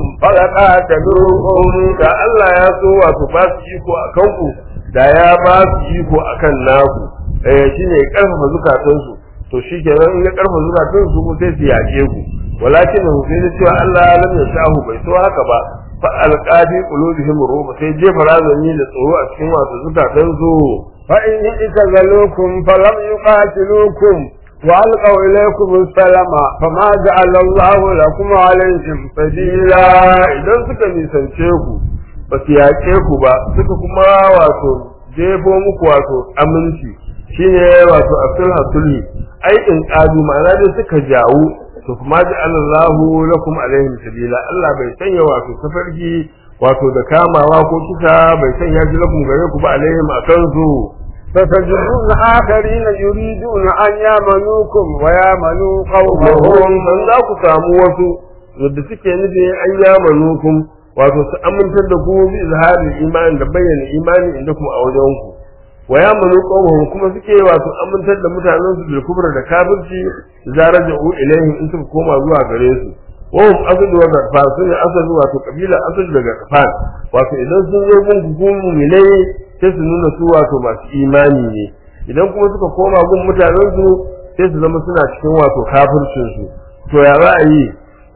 فلقاتلوهم da Allah ya so wato ba su iko a kanku da ya ba su iko a kan naku eh shine ya karfafa zukatansu to shi kenan in ya karfafa zukatansu ko sai su yaƙe ku walakin hu sai da cewa Allah lam yashahu bai so haka ba fa alqadi qulubihim ruba sai jefa razani da tsoro a cikin wato zukatansu فإن اعتزلوكم فلم يقاتلوكم وألقوا إليكم السلام فما جعل الله لكم عليهم سبيلا idan suka nisance ku ba su yaƙe ku ba suka kuma wato jefo muku wato aminci shine wato asul hasuli ai in ƙadu ma'ana dai suka jawo to kuma ji Allahu lakum alaihim sabila Allah bai sanya wato safarki wato da kamawa ko kisa bai sanya shi lakum gare ku ba alaihim akan su فتجدون آخرين يريدون أن يامنوكم ويامنوا mahon قومهم dan za ku samu wasu wadda suke nufi an yamanukum wato su amintar da ku bi izharin imani da bayyana imani inda kuma a wajen ku wa yamanu qawmuhum kuma suke wato amintar da mutanen su bil kubra da kafirci zaraja'u ilaihim in suka koma zuwa gare su wa hum asad wa gafan sun asad wato kabila asad da gafan wato idan sun zo gun ku mu'minai sai su nuna su wato masu imani ne idan kuma suka koma gun mutanen su sai su zama suna cikin wato kafircin su to ya za a yi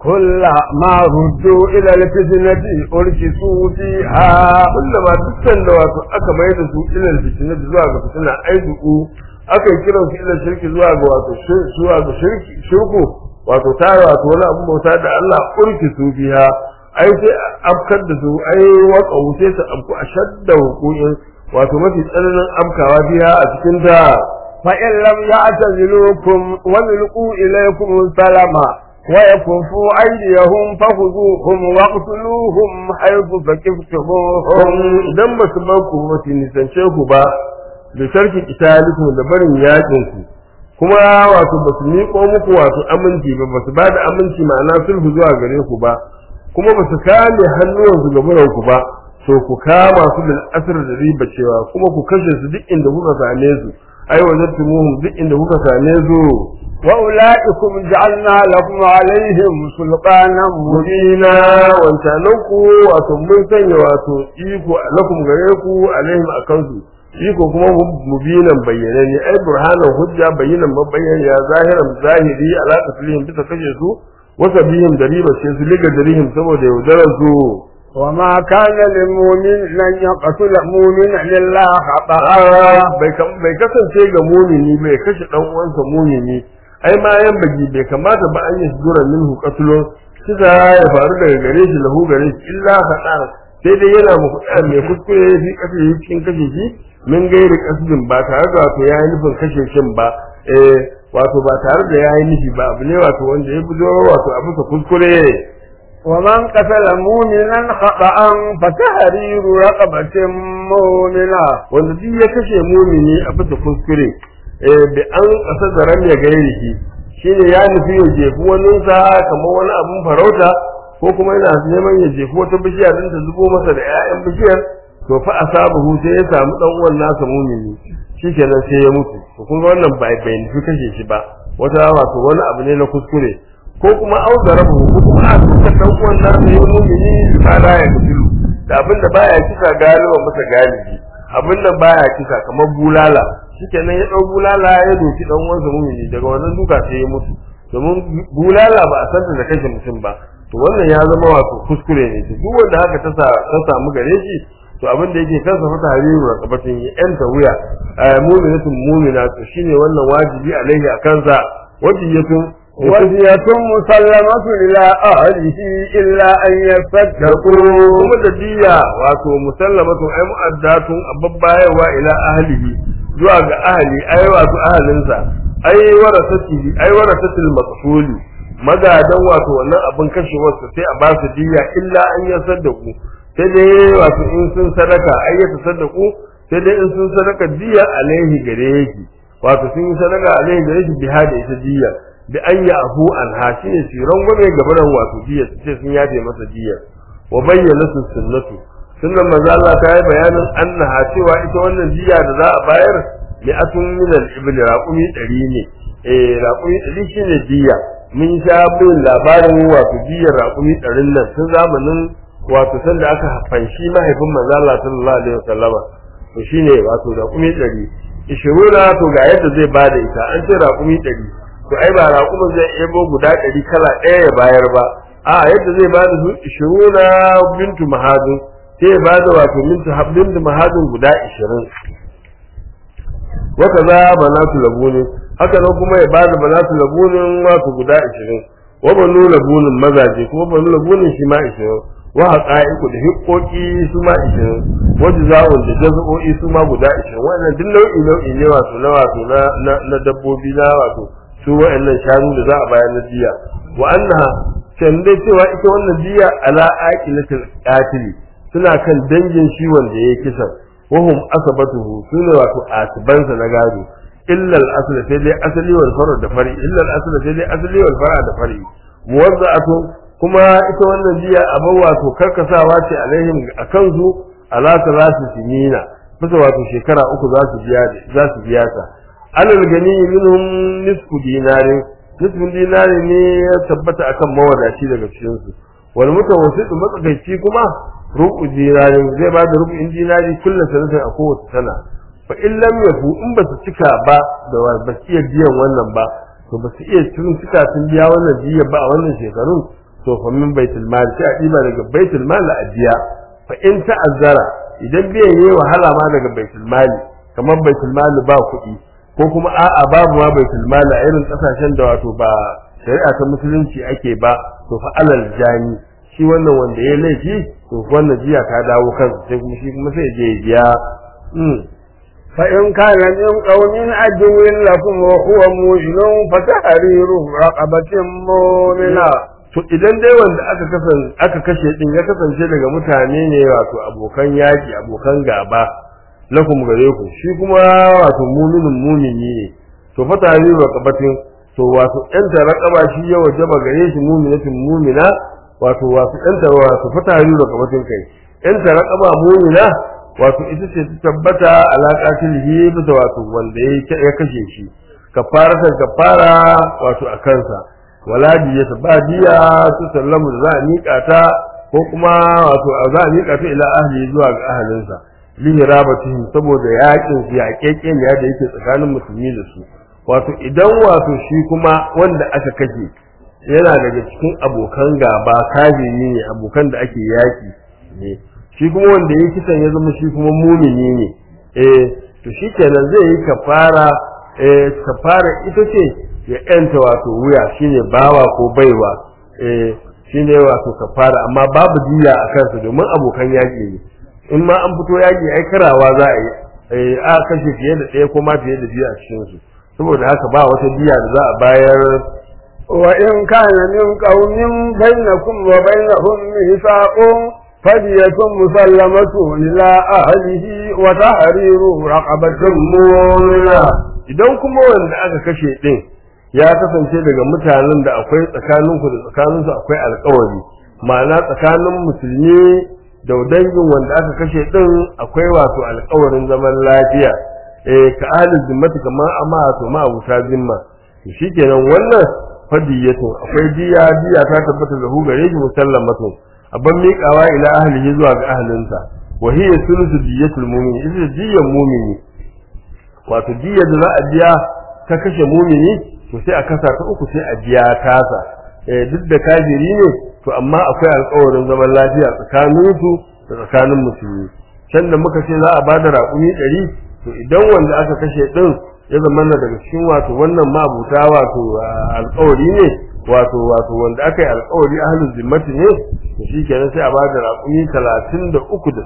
كلما ردوا إلى الفتنة أركسوا فيها kullama dukkan da wato aka mai da su ilal fitina zuwa ga fitina ai duku aka yi kiran su ilal shirki zuwa ga wato shir- zuwa ga shirki shirku wato tare wato wani abu bauta da Allah urki su biya ai sai a afkar da su ai waka sai su afku a shadda hukumin wato mafi tsananin afkawa biya a cikin ta فإن لم يعتزلوكم ويلقوا إليكم السلام ويكفوا أيديهم فخذوهم واقتلوهم حيث فكفتموهم idan ba su bar ku ba su nisance ku ba da sharki kitalikum da barin yakin ku kuma wato ba su miƙo muku wato aminci ba ba su ba da aminci ma'ana sulhu zuwa gare ku ba kuma ba su kame hannuwansu ga buran ku ba to ku kama su bil asr da riba cewa kuma ku kashe su duk inda kuka same su ai wajadtumuhum duk inda kuka same su وأولئكم جعلنا لكم عليهم سلطانا مبينا mubina wancanan ku wato mun sanya wato iko lakum gare ku alaihim akan su iko kuma mubinan bayyana ne ai burhanan hujja bayyanan mabayyan ya zahiran zahiri ala taslihim bisa kashe su wasa bihim da riba ce su liga darihim saboda yaudarar su وما كان للمؤمن لن يقتل مؤمنا إلا خطأ bai kam- bai kasance ga mumini bai kashe dan uwansa mumini ai ma yan bagi bai kamata ba an yi sujura minhu qatlun kisa ya faru daga gare shi lahu gare shi illa khata sai dai yana mu kuɗa mai kuskure fi kashe shi cikin kashe shi min gairi kasbin ba tare da wato yayi nufin kashe shin ba eh wato ba tare da yayi nufi ba abu ne wato wanda ya bujo wato a bisa kuskure ومن قتل مؤمنا خطأ فتحرير رقبة مؤمنة wanda duk ya kashe mumini a bisa kuskure eh bi an kasa da ran ya gairi shi shine ya nufi ya jefi waninsa kamar wani abun farauta ko kuma yana neman ya jefi wata bishiya din ta zubo masa da 'ya'yan bishiyar to fa asabahu sai ya samu dan uwan nasa mumini shikenan sai ya mutu to kun ga wannan bai bai nufi kashe shi ba wata wato wani abu ne na kuskure ko kuma auzarabu ko kuma a tuka dan uwan nasa ya mumini ma la ya kutilu da abin da baya kisa galiba masa galibi abin da baya kisa kamar bulala shikenan ya dau bulala ya doki dan uwansa mumini daga wannan duka sai ya mutu domin bulala ba a santa da kashe mutum ba to wannan ya zama wato kuskure ne duk wanda haka ta ta samu gare shi to abin da yake kansa fata hariru raqabatin ya yanta wuya mu'minatun mu'mina to shine wannan wajibi alaihi a kansa wajiyatun وزية مسلمة إلى أهله إلا أن يصدقوا kuma da diya wato musallamatun ai mu'addatun ababbayewa ila ahlihi zuwa ga ahli ai wato ahalinsa ai warasati ai warasatil maqsuli magadan wato wannan abin kashewar sa sai a ba su diya illa an yasaddaku sai dai wato in sun sadaka ai ya tasaddaku sai dai in sun sadaka diya alaihi gare yake wato sun yi sadaka alaihi gare shi biha da ita diya bi an ya afu an ha shi ne su rangwame gabaran wato diya su ce sun yafe masa diya wa bayyana su sunnatu sunnan manzo Allah ta yi bayanin annaha cewa ita wannan diya da za a bayar mi'atun min al-ibl raqumi 100 ne eh raqumi 100 shine diya mun sha bin labarin wato diyar raqumi 100 nan tun zamanin wato sanda aka fanshi mahaifin manzo Allah sallallahu alaihi wasallama to shine wato raqumi 100 ishiruna to ga yadda zai bada ita an ce raqumi 100 to ai ba raƙumin zai ebo guda ɗari kala ɗaya ya bayar ba a yadda zai ba da su ishiruna bintu mahadin sai ya ba da wato bintu mahadin guda ishirin waka za banatu labunin haka nan kuma ya ba da banatu labunin wato guda ishirin wa banu labunin mazaje kuma banu labunin shi ma ishirin wa haƙa'iku da hiƙoƙi su ma ishirin wa jaza'un da jaza'o'i su ma guda ishirin wannan duk nau'i nau'i ne wato na wato na dabbobi na wato su wa'annan shanu da za a bayar na jiya wa annaha can dai cewa ita wannan jiya ala aqilatil qatili suna kan dangin shi wanda yayi kisan wa hum asabatuhu sune wato asibansa na gado illa al asl sai dai asali wal far'a da fari illa al asl sai dai asali wal far'a da fari muwazza'atu kuma ita wannan jiya abin wato karkasawa ce alaihim akan su ala talati sinina bisa wato shekara uku za su biya za su biya ta alal gani minhum nisfu dinarin nisfu dinari ne ya tabbata akan mawadaci daga cikin su wal mutawassit matsakaici kuma rubu dinarin zai ba da rubu dinari kullum sanatin a kowace sana fa in lam yafu in ba su cika ba da ba su iya biyan wannan ba to ba su iya tun cika sun biya wannan jiya ba a wannan shekarun to fa min baitul mal sai a diba daga baitul mal a biya fa in ta'azzara idan biyan yayi wahala ma daga baitul mali kamar baitul mali ba kuɗi ko kuma a'a babu ma baitul mali a irin kasashen da wato ba shari'a ta musulunci ake ba to fa alal jani shi wannan wanda ya laifi to wannan jiya ka dawo kansa sai kuma shi kuma sai je biya فإن كان من قوم عدو لكم وهو مؤمن فتحرير رقبة مؤمنة to idan dai wanda aka kasan aka kashe din ya kasance daga mutane ne wato abokan yaki abokan gaba lakum gare ku shi kuma wato muminin mumini ne to fa tare raqabatin to wato ɗan ta raqaba shi ya wajaba gare shi muminatin mumina wato wato ɗan ta wato fa tare raqabatin kai ɗan ta raqaba mumina wato ita ce ta tabbata alaƙatil hi bisa wato wanda ya kashe shi kafaratan kafara wato a kansa wala diyata ba diya su sallamu za a miƙa ta ko kuma wato za a miƙa ta ila ahli zuwa ga ahalinsa lihirabatihim saboda yakin su ya keke ne da yake tsakanin musulmi da su wato idan wato shi kuma wanda aka kashe yana daga cikin abokan gaba kafiri ne abokan da ake yaki ne shi kuma wanda ya kisan ya zama shi kuma mumini ne eh to shi kenan zai yi kafara eh kafara ita ce ya yanta wato wuya shine bawa ko baiwa eh shine wato kafara amma babu diya a kansa domin abokan yaƙi ne in ma an fito yaƙi ai karawa za a yi eh a kashe fiye da ɗaya ko ma fiye da biyu a cikin su saboda haka ba wata diya da za a bayar وإن كان من قوم بينكم وبينهم ميثاق فدية مسلمة إلى أهله وتحرير رقبة مؤمنة idan kuma wanda aka kashe din ya kasance daga mutanen da akwai tsakaninku da tsakaninsu akwai alkawari ma'ana tsakanin musulmi da dangin wanda aka kashe din akwai wato alkawarin zaman lafiya eh ka ahli zimmati kamar amma to ma abuta zimma to shikenan wannan fadiyatu akwai diya diya ta tabbata da hu gare shi musallamatu abban miƙawa ila ahlihi zuwa ga ahlinsa wa hiya sulusu diyatul mu'min ita diyan mu'mini wato diyar da za a biya ta kashe mumini to sai a kasa ta uku sai a biya tasa eh duk da kafiri ne to amma akwai alƙawarin zaman lafiya tsakanin su da tsakanin musulmi can da muka ce za a bada raƙumi ɗari to idan wanda aka kashe ɗin ya zama na daga cikin wato wannan mabuta wato alƙawari ne wato wato wanda aka yi alƙawari ahlul zimmati ne to shikenan sai a bada raƙumi talatin da uku da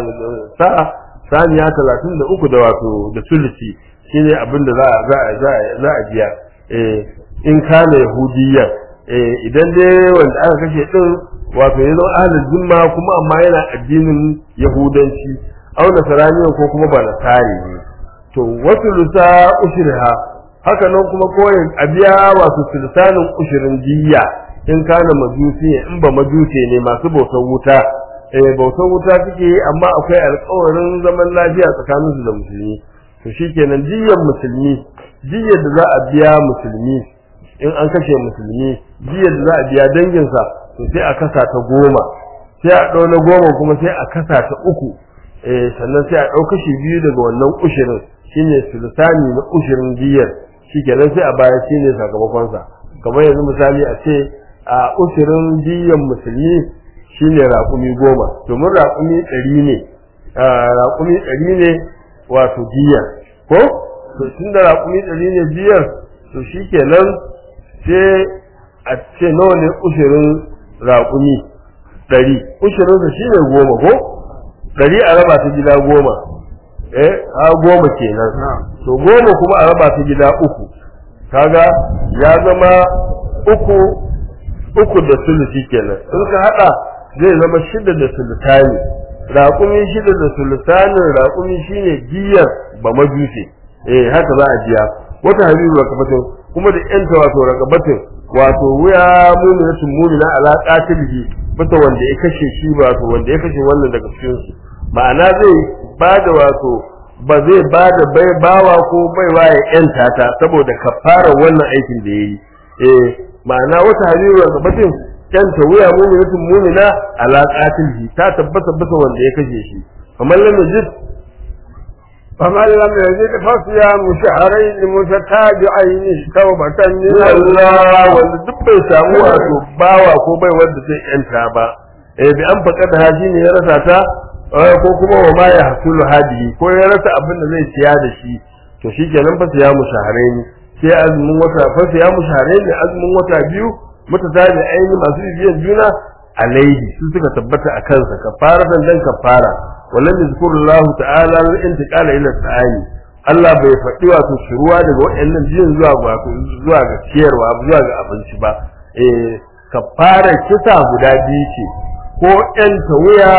sa'a saniya talatin da uku da wato da sulusi shine abin da za a za a za a za a biya eh in kana yahudiyya eh idan dai wanda aka kashe din wato yazo ahlul zimma kuma amma yana addinin yahudanci aw nasarani ko kuma ba nasari ne to wasu lusa ushriha haka nan kuma koyin a biya wato sulsanin ushirin diyya in kana majusi in ba majusi ne masu bautar wuta eh bautar wuta suke amma akwai alƙawarin zaman lafiya tsakanin su da musulmi to shikenan diyyar musulmi diyyar da za a biya musulmi in an kashe musulmi diyyar da za a biya danginsa to sai a kasa ta goma sai a ɗau na goma kuma sai a kasa ta uku eh sannan sai a ɗau kashi biyu daga wannan ushirin shine sultani na ushirin diyyar shikenan sai a baya shine sakamakonsa kamar yanzu misali a ce a ushirin diyyar musulmi shine raƙumi goma domin raƙumi ɗari ne raƙumi ɗari ne wato diyar ko to tun da raƙumi ɗari ne diyar to shi kenan sai a ce nawa ne ushirin raƙumi ɗari ushirinsa shi ne goma ko ɗari a raba ta gida goma eh ha goma kenan to goma kuma a raba ta gida uku kaga ya zama uku uku da sulusi kenan in ka haɗa zai zama shida da sultani raƙumi shida da sultanin raƙumi shine diyar ba majusi eh haka za a biya wata habibu rakabatin kuma da yanta wato rakabatin wato wuya mu'minatun mu'mina ala qatilihi bata wanda ya kashe shi wato wanda ya kashe wannan daga cikin su ma'ana zai bada wato ba zai bada bai bawa ko baiwa ya yanta ta saboda kafara wannan aikin da yayi eh ma'ana wata habibu rakabatin kyanta wuya mu'minatun mu'mina ala qatilhi ta tabbata bisa wanda ya kashe shi kamar lam yajid فمن لم يجد فصيام شهرين متتابعين توبة من Allah الله wanda duk bai samu wato bawa ko bai wanda zai yanta ba eh bi an faka da haji ne ya rasa ta eh, ko kuma wa ma ya hasulu hadihi ko ya rasa abin da zai siya da shi to shikenan fa siya mu shahraini sai azumin wata fa siya mu shahraini azumin wata biyu mutatabi aini masu bibiyan juna alaihi su suka tabbata a kansa kafara dan dan kafara wallan yazkurullahu ta'ala lil intiqala ila ta'ani Allah bai faɗi wato shiruwa daga waɗannan biyun zuwa ga wato zuwa ga ciyarwa zuwa ga abinci ba eh kafara kisa guda biyu ce ko ƴan wuya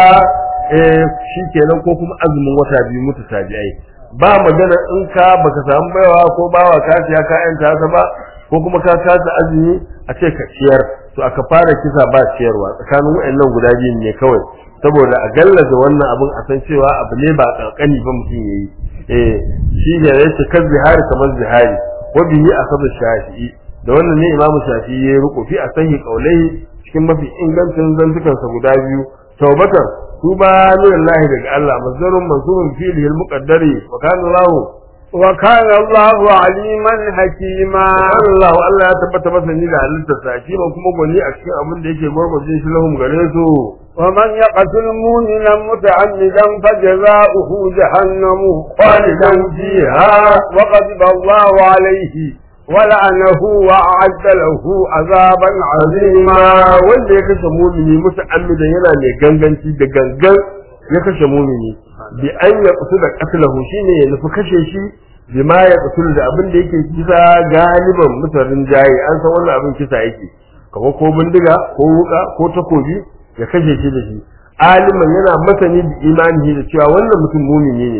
eh shikenan ko kuma azumin wata biyu mutatabi'ai ba magana in ka baka samu baiwa ko bawa ka siya ka ƴanta ta ba ko kuma ka kasa azumi a ce ka ciyar to aka fara kisa ba ciyarwa tsakanin waɗannan guda biyun ne kawai saboda a gallaza wannan abin a san cewa abu ne ba kankani ba mutum yayi eh shi ne yace kan zihari kamar zihari wa bihi asabu shafi'i da wannan ne imamu shafi'i ya riko fi asahi qaulai cikin mafi ingancin zantukan sa guda biyu tawbatan tuba lillahi daga Allah mazarun mansubun fi'lihi al-muqaddari wa kana lahu وكان الله عليما حكيما Allah Allah ya tabbata masa ni da halitta sa shi ba kuma gwani a cikin abin da yake gwargwaje shi lahum gare su ومن يقتل مؤمنا متعمدا فجزاؤه جهنم خالدا فيها وغضب الله عليه ولعنه وأعد له عذابا عظيما ma wanda ya kashe mumini muta'ammidan yana mai ganganci da gangan ya kashe mumini bi an ya kusu da qatlahu shine ya nufi kashe shi bi ma ya kusu da abin da yake kisa galiban mutarin jayi an san wannan abin kisa yake kamar ko bindiga ko wuka ko takobi ya kashe shi da shi aliman yana masani da imani da cewa wannan mutum mumini ne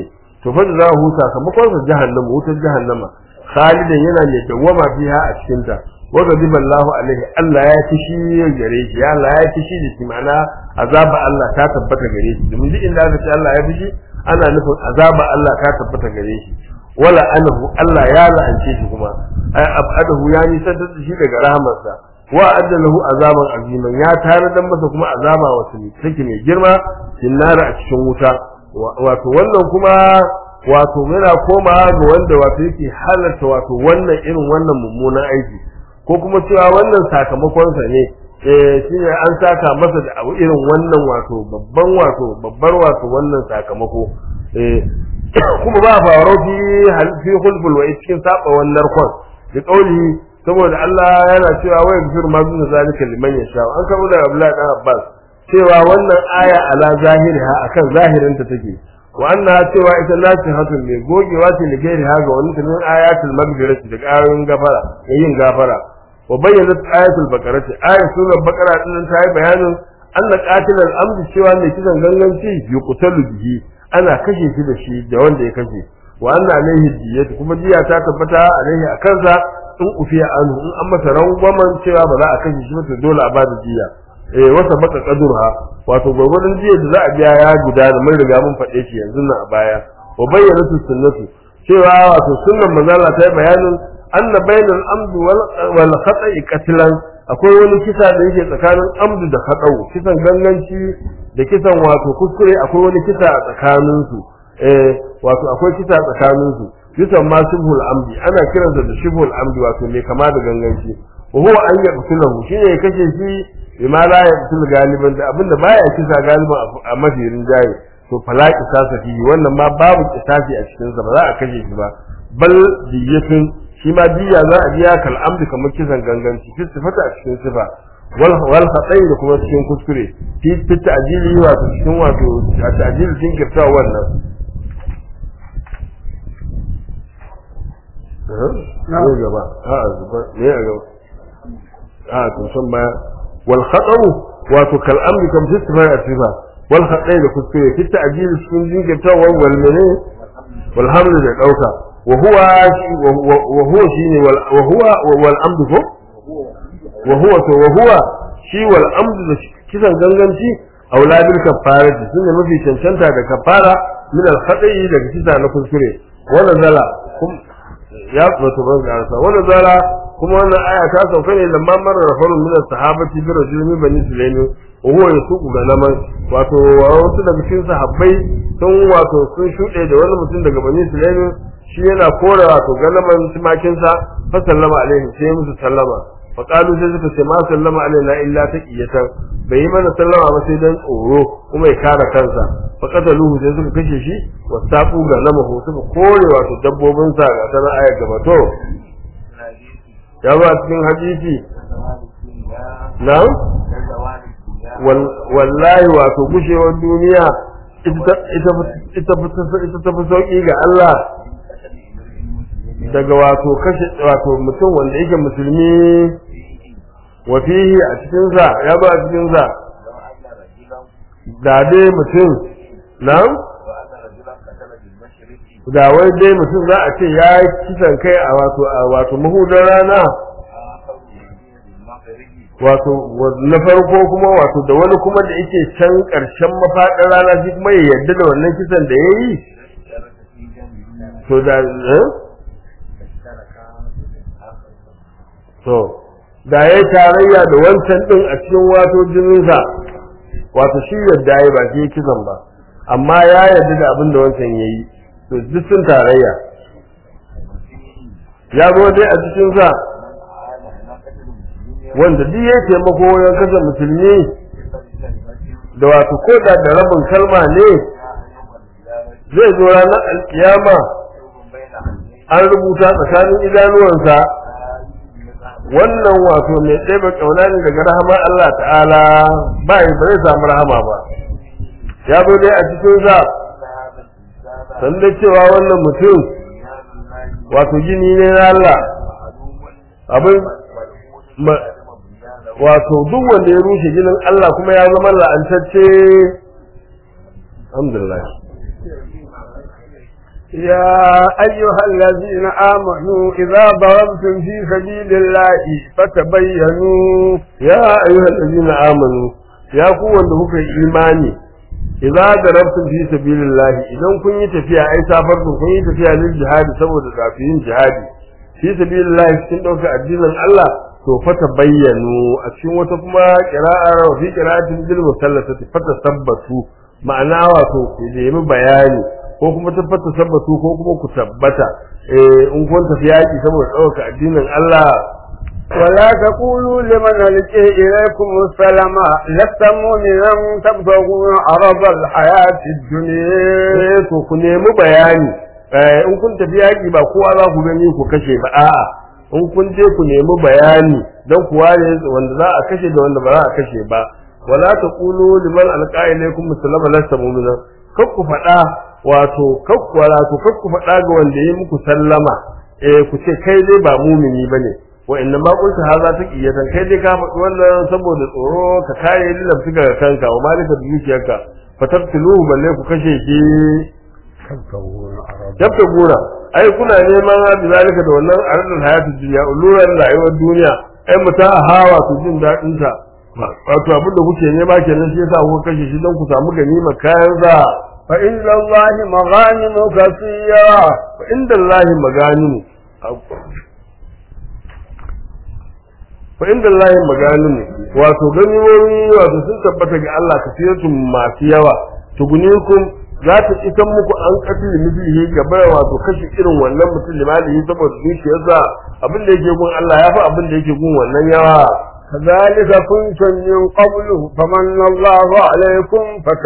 to fa za hu sakamakon sa jahannama wutar jahannama khalidan yana mai dawwama fiha a cikin ta wa ghadiba Allahu alaihi Allah ya kishi gare shi ya Allah ya kishi da shi ma'ana azaba Allah ta tabbata gare shi domin duk inda aka ce Allah ya fishi ana nufin azaba Allah ta tabbata gare shi wala anahu Allah ya la'ance shi kuma ay abadahu ya nisantar da shi daga rahamarsa wa addalahu azaban aziman ya tare dan masa kuma azaba wasu take mai girma sinnara a cikin wuta wato wannan kuma wato yana koma ga wanda wato yake halarta wato wannan irin wannan mummunan aiki ko kuma cewa wannan sakamakon sa ne eh shine an saka masa da abu irin wannan wato babban wato babbar wato wannan sakamako eh kuma ba faro fi fi khulful wa cikin saba wannan kon da kauli saboda Allah yana cewa wa yaghfir ma dun zalika liman yasha an karo da Abdullahi dan Abbas cewa wannan aya ala zahiriha akan zahirin ta take wa anna cewa ita nasihatun ne gogewa ce da gairi ha ga wani tunan ayatul maghfirati da ayoyin gafara da yin gafara wa bayyana ayatul baqarati ayat surar baqara din ta yi bayanin anna qatilal amdi cewa mai kisan ganganci yuqtalu bihi ana kashe shi da shi da wanda ya kashe wa anna alaihi diyatu kuma diya ta tabbata alaihi a kansa in ufiya anhu in an masa rangwamen cewa ba za a kashe shi ba to dole a bada diya eh wata baka kadurha wato gwargwadon jiya da za a biya ya gudana mun riga mun faɗe shi yanzu nan a baya wa bayyana sunnatu cewa wato sunnan manzala ta yi bayanin anna bainal amdu wal khata'i qatlan akwai wani kisa da yake tsakanin amdu da khata'u kisan ganganci da kisan wato kuskure akwai wani kisa a tsakanin su eh wato akwai kisa a tsakanin su kisan ma shibhul amdi ana kiransa da shibhul amdi wato mai kama da ganganci wa huwa an yaqtulahu shine ya kashe shi bima la yaqtul galiban da abinda baya kisa galiban a mafirin jayi to fala kisasa fi wannan ma babu kisasi a cikin sa ba za a kashe shi ba bal diyatun shi ma diya za a biya kal amdi kamar kisan ganganci fi sifata a cikin sifa wal wal khatai da kuma cikin kuskure fi fi ta'jili wato cikin wato ta'jili cikin kirta wannan ne gaba a zuba ne a gaba a to san baya wal khatau wato kal amdi kam fi sifata a sifa wal khatai da kuskure fi ta'jili cikin jinkirtawa wal mene wal hamdu da dauka وهو وهو شيء وهو والامد ko وهو وهو shi wal amd da kisan ganganci auladul kafarati sun ne mafi cancanta da kafara min al khata'i daga kisa na kuskure wannan zala ya wato ban garasa wannan zala kuma wannan aya ta sauka ne lamma marar rafarun min al sahabati bi rajulin bani sulaimi wa huwa yasuqu ganaman wato wasu daga cikin sahabbai sun wato sun shuɗe da wani mutum daga bani sulaimi shi yana kora wato galaman tumakinsa fa sallama alaihi sai ya musu sallama fa qalu sai suka ce ma sallama alaina illa taqiyatan bai yi mana sallama ba sai dan tsoro kuma ya kare kansa fa qataluhu sai suka kashe shi wa taqu galamahu suka kore wato dabbobin sa ga tana ayar gaba to ya ba cikin hadisi na'am wallahi wato gushewar duniya ita ita ita ta fi sauki ga Allah daga wato kashe wato mutum wanda yake musulmi wa fihi a cikin sa ya ba a cikin sa da dai mutum nan da wai dai mutum za a ce ya yi kisan kai a wato a wato mahudar rana wato na farko kuma wato da wani kuma da yake can ƙarshen mafaɗin rana shi kuma ya yarda da wannan kisan da ya yi to da to da ya tarayya da wancan din a cikin wato jininsa wato shi yadda ya ba shi kisan ba amma ya yarda da abin da wancan ya yi to duk sun tarayya ya zo dai a cikinsa wanda duk ya taimako wajen kasa musulmi da wato ko da da rabin kalma ne zai zo ranar alkiyama an rubuta tsakanin idanuwansa wannan wato mai ɗaya ƙauna ne daga rahama Allah ta'ala ba yi ba zai samu rahama ba ya zo dai a cikin sa san da cewa wannan mutum wato gini ne na Allah abin wato duk wanda ya rushe ginin Allah kuma ya zama la'antacce alhamdulillah يا أيها الذين آمنوا إذا ضربتم في سبيل الله فتبينوا ya ayyuhal ladina amanu ya ku wanda kuka yi imani idza darabtum fi sabilillah idan kun yi tafiya ai safarku kun yi tafiya lil jihadi saboda kafirin jihadi fi sabilillah cikin dauka addinin Allah to fata bayyanu a cikin wata kuma qira'ar wa fi qira'atin bil musallasati fata sabbatu ma'ana wato ku nemi bayani ko kuma tabbata sabbatu ko kuma ku tabbata eh in kun tafi yaki saboda dauka addinin Allah ولا تقولوا لمن ألقي إليكم السلام لست مؤمنا تبتغون عرض الحياة الدنيا eh to ku nemi bayani eh in kun tafi yaki ba kowa za ku gani ku kashe ba a'a in kun je ku nemi bayani dan ku ware wanda za a kashe da wanda ba za a kashe ba wala taqulu liman alqa ilaykum salama lasta mu'mina kar ku faɗa wato kar ku wato kar ku faɗa ga wanda ya muku sallama eh ku ce kai dai ba mumini bane wa inna ma qulta hadha taqiyatan kai dai ka faɗi wannan saboda tsoro ka kare lilan ga kanka wa malika dukiyarka fatabtuluhu balle ku kashe shi تبتغون عرض dabta gora ai kuna neman bi zalika da wannan arzul hayatul dunya uluran rayuwar duniya ai muta hawa su jin dadin ta wato abin da kuke nema kenan shi yasa kuka kashe shi don ku samu ganima kayan za فإن الله مغانم كثيرة fa inda Allah maganin fa inda Allah maganin wato ganimomi wato sun tabbata ga Allah kasiratun masu yawa tugunikum za ta isan muku an katil mislihi gaba wato kashi irin wannan mutum limalihi saboda dukiyarsa abin da yake gun Allah ya fi abin da yake gun wannan yawa كذلك كنتم من قبل فمن الله عليكم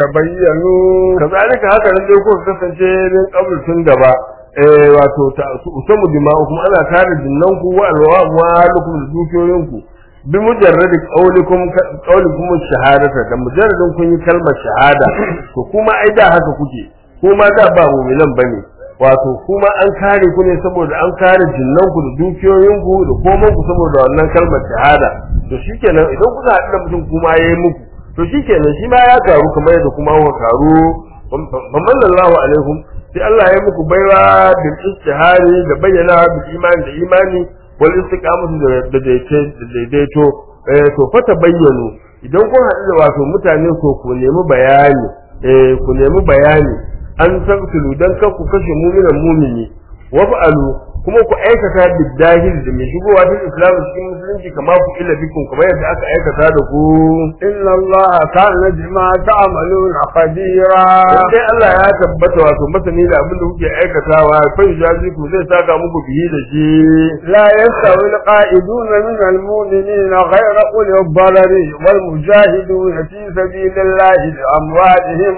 فتبينوا kazalika haka nan dai kuka kasance min qabl tun gaba eh wato ta usamu dima'ukum ana tare jinnanku wa alwamu halukum da dukiyoyinku bi mujarradi qawlikum qawlikum shahadata da mujarradin kun yi kalmar shahada to kuma ai da haka kuke kuma da ba mu'minan bane wato kuma an kare ku ne saboda an kare jinnanku da dukiyoyinku da komai ku saboda wannan kalmar shahada to shikenan idan kuka haɗu da mutum kuma yayi muku to shikenan shi ma ya karu kamar yadda kuma kuka karu faman Allahu alaikum sai Allah ya muku baiwa bil istihari da bayyana bil imani da imani wal istiqamatu da da daidaito eh to fa bayyanu idan kun haɗu da wato mutane ko ku nemi bayani eh ku nemi bayani an taqtulu dan kan ku kashe mu'minan mu'mini wa fa'alu kuma ku aikata bidahil da mai shigowa cikin islam cikin musulunci kama ku illa bikum kamar yadda aka aikata da ku إن الله كان بما تعملون خبيرا sai Allah ya tabbata wato masani da abin da kuke aikatawa fa jazi ku zai saka muku bihi da shi لا يستوي القائدون من المؤمنين غير أولي الضرر والمجاهدون في سبيل الله بأموالهم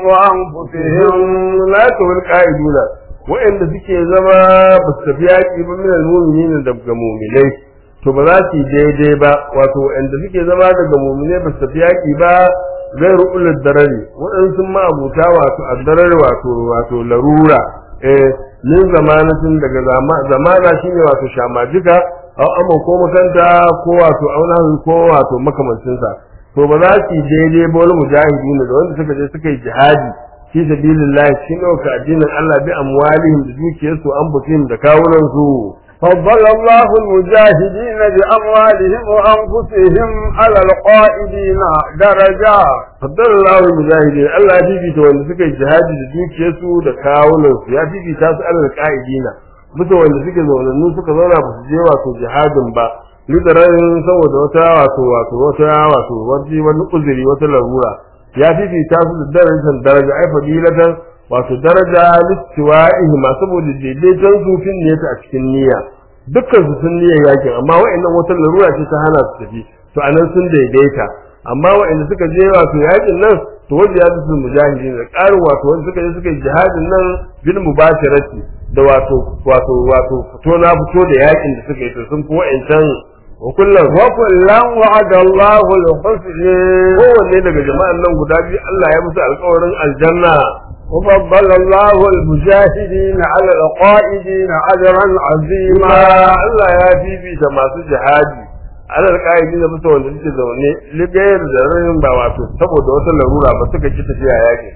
وأنفسهم la tawil qa'iduna wa'anda suke zama ba su tafi yaƙi ba min al-mu'minin daga mu'minai to ba za su yi daidai ba wato wa'anda suke zama daga mu'minai ba su tafi yaƙi ba zai ru'ul darari waɗansu ma abuta wato addarari wato wato larura eh min zamanatin daga zama- zamana shine wato shamajika aw amma ko makanta ko wato auna ko wato makamancinsa to ba za su yi daidai ba wani mujahidin da wanda suka je suka yi jihadi fi sabilillah cikin ɗauka addinin Allah bi amwalihim da dukiyarsu an butihim da kawunan su فضل الله المجاهدين بأموالهم وأنفسهم على القائدين درجات faddala Allah mujahidin Allah ya fifita wanda suka yi jihadi da dukiyarsu da kawunan su ya fifita su alal qa'idina bisa wanda suke zaunannu suka zauna ba su je wato jihadin ba lidararin saboda wata wato wato wata wato wani wani uzuri wata larura ya fifita su da darajar daraja ai fadilatan wato daraja listiwa'ihi ma saboda daidaiton su fin ne a cikin niyya dukkan su sun niyya yakin amma wa'annan wata larura ce ta hana su tafi to anan sun daidaita amma wa'anda suka je wato yakin nan to wanda ya su mujahidin da ƙarin wato wanda suka je suka yi jihadin nan bil mubashirati da wato wato wato fito na fito da yakin da suka yi to sun fi wa'ancan wa kullum وكلا وعد الله الحسنى kowanne daga jama'an nan guda biyu Allah ya musu alƙawarin aljanna وفضل الله المجاهدين على القائدين أجرا kuma عظيما Allah ya fifita masu jihadi alal ka'idi da musu wanda suke zaune ligayar da rayin ba wato saboda wata larura ba suka ki tafiya yakin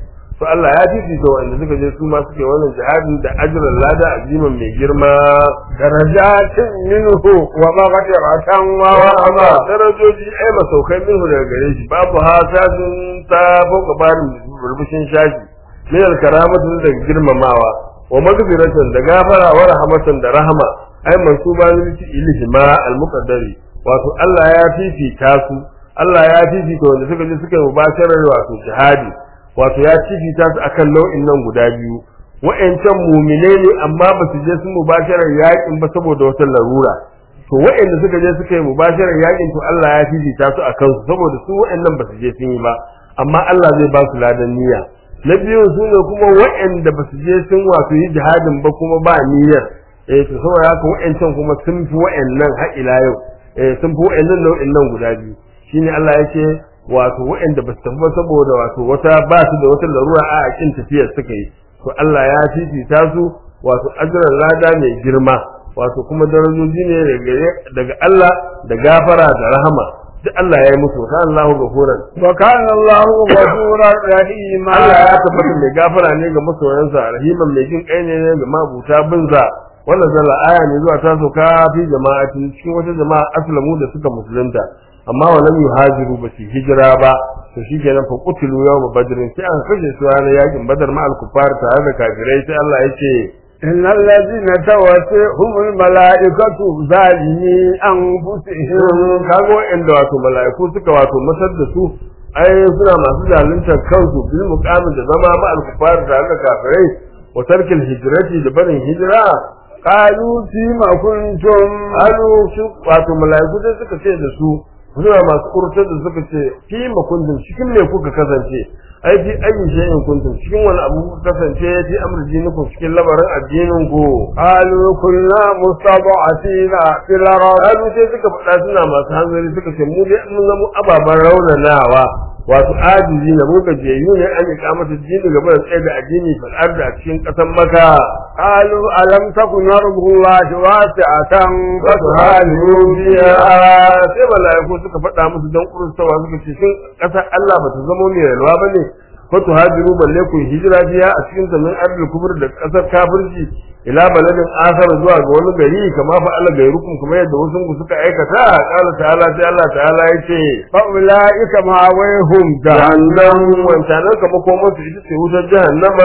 to Allah ya fifita wanda suka je su ma suke wannan jihadin da ajran lada aziman mai girma darajatin minhu wa maghfiratan wa amma rahma darajoji ai masaukai minhu daga gare shi babu hasajin ta fauka barin burbushin shashi min alkaramatu daga girmamawa wa magfiratan da gafara wa rahmatan da rahama ai mansuba lil ilhi ma almuqaddari wato Allah ya fifita su Allah ya fifita wanda suka je suka yi mubasharar wato jihadi wato ya fifita su akan nau'in nan guda biyu wa'ancan mumine ne amma ba su je sun mubasharar yakin ba saboda wata larura to wa'anda suka je suka yi mubasharar yakin to Allah ya fifita su akan su saboda su wa'annan ba su je sun yi ba amma Allah zai ba su ladan niyya na biyu su ne kuma wa'anda ba su je sun wato yi jihadin ba kuma ba niyyar eh to saboda haka wa'ancan kuma sun fi wa'annan har ila yau eh sun fi wa'annan nau'in nan guda biyu shine Allah ya ce wato wa'anda ba su tafi ba saboda wato wata ba su da wata larura a kin tafiyar suka yi to Allah ya fifita su wato ajran lada mai girma wato kuma darajoji ne daga daga Allah da gafara da rahama duk Allah ya yi musu kan Allahu gafuran wa kana Allahu ghafurar rahima Allah ya tabbata mai gafara ne ga masoyansa rahiman mai jin kai ne ga mabuta binza wannan zalla aya ne zuwa ta soka fi jama'atin cikin wata jama'a aslamu da suka musulunta amma wa lam yuhajiru ba su hijira ba to shikenan fa qutilu yawm badrin sai an kashe su ranar yakin badar ma al kuffar tare da kafirai sai Allah ya ce إن الذين توفيهم الملائكة ظالمي أنفسهم kago inda wato mala'iku suka wato masar da su ai suna masu zaluntar kansu bil muqamin da zama ma al kuffar tare da kafirai wa tarkil hijrati da barin hijira قالوا فيما كنتم Alu su wato mala'iku sai suka ce da su suna masu kurtar da suka ce fi ma kuntum cikin me kuka kasance ai fi ayi shay'in kuntum cikin wani abu kuka kasance fi amri dinikum cikin lamarin addinin ku قالوا كنا مستضعفين في الأرض Alu sai suka faɗa suna masu hanzari suka ce mu dai mun zama ababen raunanawa wato ajizi na mu gajiyayyu ne an yi kamata dini gaba da tsaye da addini fil ardi a cikin ƙasar maka قالوا ألم تكن أرض الله واسعة fatuhajiru فتهاجروا biya فيها sai mala'iku suka faɗa musu don kurstawa suka ce shin ƙasar Allah ba ta zama mai yalwa ba ne fatuhajiru balle ku yi hijira biya a cikin zamin ardul kubur da ƙasar kafirci ila baladin asar zuwa ga wani gari kama fa Allah gairukum kuma yadda wasu ku suka aikata qala ta'ala sai Allah ta'ala yace فأولئك مأويهم jahannam جهنم wancanan ka makomar su ita ce wutar jahannama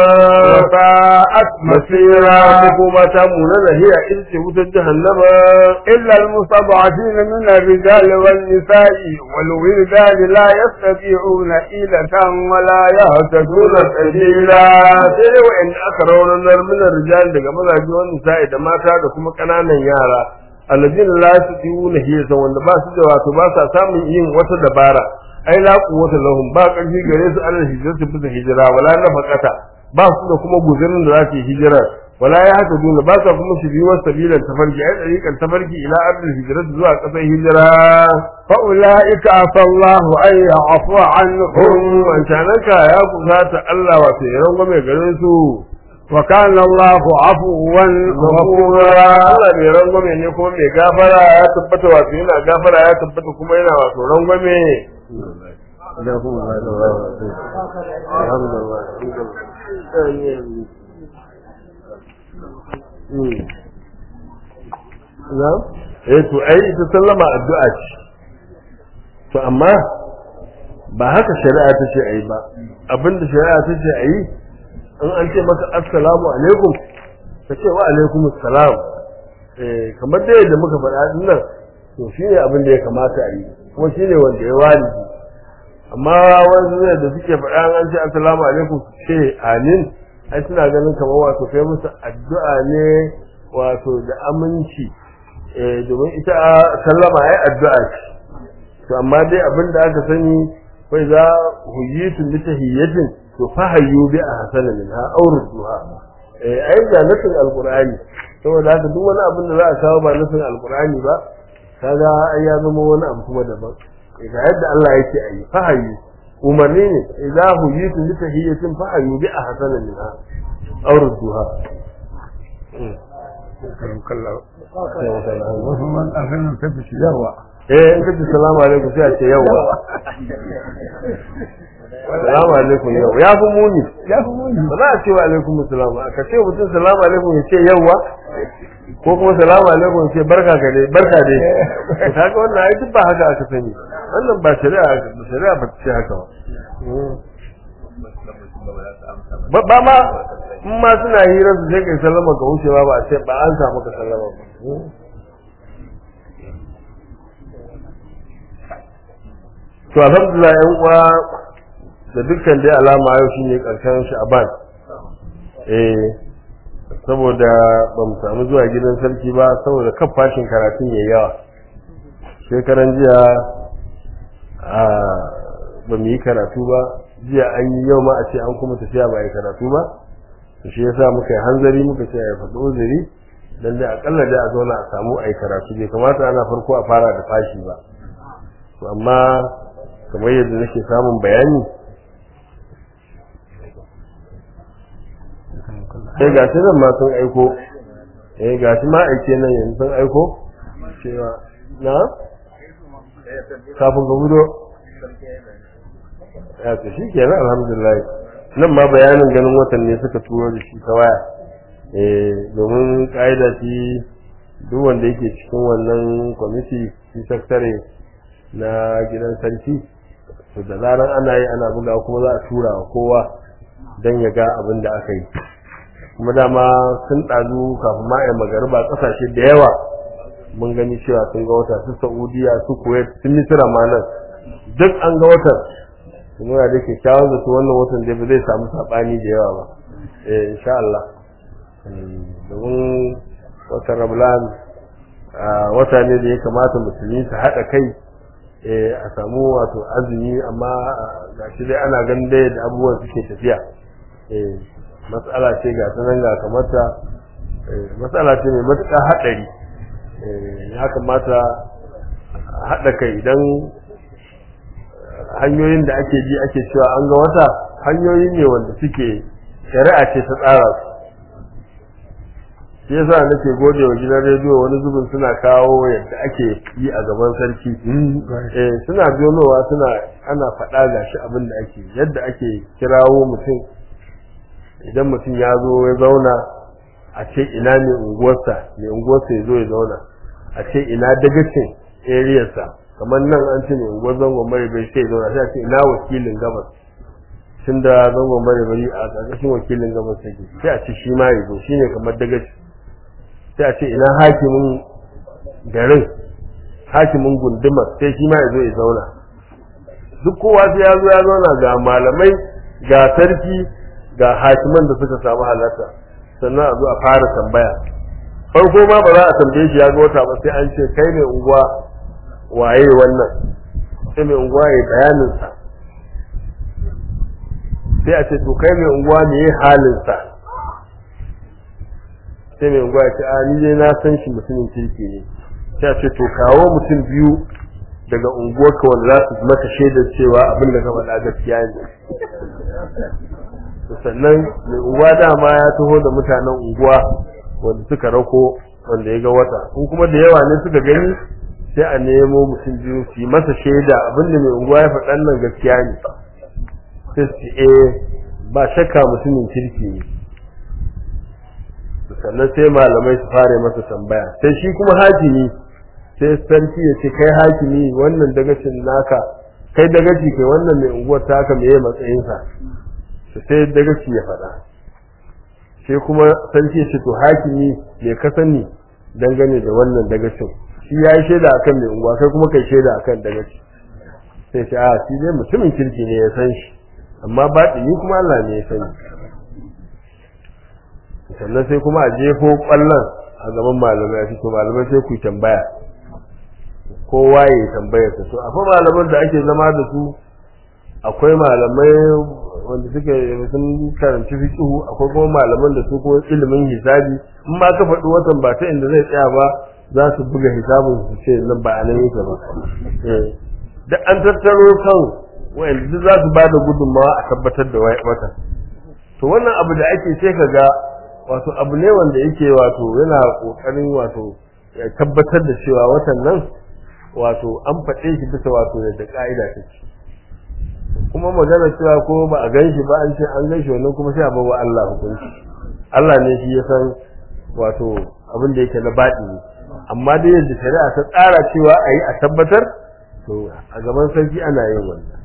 وساءت masira مسيرا makoma ta munana hiya ita ce wutar jahannama إلا المستضعفين من الرجال والنساء والولدان لا يستطيعون حيلة ولا يهتدون nuna sabila sai dai wa'anda aka raunanar minar rijal daga mazaje wani nisa'i da mata da kuma ƙananan yara alladina la yastati'una hiyasa wanda ba su da wato ba sa samun yin wata dabara ai la quwwata lahum ba ƙarfi gare su alal hijrati bisa hijira wala nafaqata ba su da kuma guzurin da za su yi hijira wala ya haka dole ba sa kuma shiriyar sabilan tafarki ai tsarikan tafarki ila ardil hijrati zuwa ƙasar hijira فأولئك عسى الله أن يعفو عنهم hum wancananka ya kusata Allah wato ya rangwame garin su وكان الله عفوا gafura غفورا Allah mai rangwame ne kuma mai gafara ya tabbata wato yana gafara ya tabbata kuma yana wato rangwame eh to ai ita sallama addu'a ce to amma ba haka shari'a ta ce ayi ba abinda shari'a ta ce ayi in an ce maka assalamu alaikum ka ce wa alaikum assalam eh kamar da yadda muka faɗa din nan to shine abin da ya kamata a yi kuma shine wanda ya wani amma wanda zai da suke faɗa an ce assalamu alaikum su ce amin ai suna ganin kamar wato kai musu addu'a ne wato da aminci eh domin ita sallama ai addu'a ce to amma dai abin da aka sani kai za huyitu bi tahiyyatin to fahayyu bi ahsana minha aw rudduha eh ai ga nasin alqur'ani saboda haka duk wani abin da za a kawo ba nasin alqur'ani ba kaga ai ya zama wani abu kuma daban eh ga yadda Allah yake ayi fahayyu umarni ne idza huyitu bi tahiyyatin fahayyu bi ahsana minha aw rudduha wasu man ɗan ta fi yawa eh in kace salamu alaikum sai a ce yawa salamu alaikum yau ya fi muni ya fi muni ba za a ce wa alaikum salam ka ce mutum salamu alaikum ya ce yawwa ko kuma salamu alaikum ya ce barka ka dai barka dai to kaga wannan ai duk ba haka aka sani wannan ba shari'a ba shari'a ba ta ce haka ba ba ma in ma suna hira su sai kai sallama ga wucewa ba a ce ba an samu ka sallama ba to alhamdulillah yan uwa da dukkan dai alama yau shine karshen sha'ban eh saboda ba mu samu zuwa gidan sarki ba saboda kan fashin karatun yayi yawa shekaran jiya a ba mu yi karatu ba jiya an yi yau ma a ce an kuma tafiya ba yi karatu ba to shi yasa muka yi hanzari muka ce ya faɗi uzuri dan dai akalla dai a zauna a samu a yi karatu bai kamata ana farko a fara da fashi ba to amma kamar yadda nake samun bayani eh ga shi nan ma sun aiko eh ga shi ma aike nan yanzu sun aiko cewa na kafin ka gudo ya ce shi kenan alhamdulillah nan ma bayanin ganin watan ne suka turo da shi ta waya eh domin ka'ida shi duk wanda yake cikin wannan kwamiti shi saktare na gidan sarki to da zaran ana yi ana buga kuma za a tura wa kowa don ya ga abin da aka yi kuma dama sun ɗazu kafin ma a magariba ƙasashe da yawa mun gani cewa sun ga wata su saudiya su kuwait sun misira ma nan duk an ga watan kuma da ke kyawun zato wannan watan da ba zai samu saɓani da yawa ba eh insha Allah domin watan rablan wata ne da ya kamata musulmi su haɗa kai a samu wato azumi amma ga shi dai ana ganin dai da abubuwan suke tafiya matsala ce ga ta nan ga kamata matsala ce mai matuƙar haɗari ya kamata haɗa kai idan hanyoyin da ake ji ake cewa an ga wata hanyoyi ne wanda suke shari'a ce ta tsara su shi yasa nake gode wa gidan rediyo wani zubin suna kawo yadda ake yi a gaban sarki eh suna biyonowa suna ana faɗa ga shi abin da ake yadda ake kirawo mutum idan mutum ya zo ya zauna a ce ina ne unguwarsa mai unguwarsa ya zo ya zauna a ce ina dagacin ariyarsa kamar nan an ce mai unguwar zangon mare bai sai ya zauna sai a ce ina wakilin gabas tun da zangon mare bari a ƙarƙashin wakilin gabas take sai a ce shi ma ya zo shine kamar dagaci sai a ce ina hakimin garin hakimin gundumar sai shi ma ya zo ya zauna duk kowa sai ya zo ya zauna ga malamai ga sarki ga hakiman da suka samu halarta sannan a zo a fara tambaya farko ma ba za a tambaye shi ya ga wata ba sai an ce kai mai unguwa waye wannan sai mai unguwa ya bayanin sa sai a ce to kai mai unguwa me halin sa sai mai unguwa ya ce a ni dai na san shi mutumin kirki ne sai a ce to kawo mutum biyu daga unguwarka wanda za su maka shaidar cewa abin da ka faɗa gaskiya ne sannan mai unguwa dama ya taho da mutanen unguwa wanda suka rako wanda ya ga wata in kuma da yawa ne suka gani sai a nemo mutum biyu su yi masa shaida abin da mai unguwa ya faɗan nan gaskiya ne sai su eh ba shakka mutumin kirki ne sannan sai malamai su fara masa tambaya sai shi kuma hakimi sai sarki ya ce kai hakimi wannan dagacin naka kai dagaci kai wannan mai unguwar taka me ya matsayinsa sai dagaci ya faɗa sai kuma sarki ya ce to hakimi me ka sani dangane da wannan dagacin shi ya yi shaida akan mai unguwa kai kuma kai shaida akan dagaci sai ce a shi dai mutumin kirki ne ya san shi amma baɗini kuma Allah ne ya sani sannan sai kuma a jefo kwallon a gaban malamai a to malamai sai ku tambaya kowa ya tambaya ta to akwai malaman da ake zama da su akwai malamai wanda suke sun karanci fiqhu akwai kuma malaman da su kuma ilimin hisabi in ma ka faɗi watan ba ta inda zai tsaya ba za su buga hisabin su ce nan ba a nan yake ba da an tattaro kan wa'anda duk za su ba da gudunmawa a tabbatar da watan to wannan abu da ake sai ka ga wato abu ne wanda yake wato yana kokarin wato ya tabbatar da cewa watan nan wato an faɗe shi bisa wato yadda ka'ida take kuma magana cewa ko ba a ganshi ba an ce an ganshi wannan kuma sai a bawa Allah hukunci Allah ne shi ya san wato abin da yake na baɗi amma dai yadda shari'a ta tsara cewa a yi a tabbatar to a gaban sarki ana yin wannan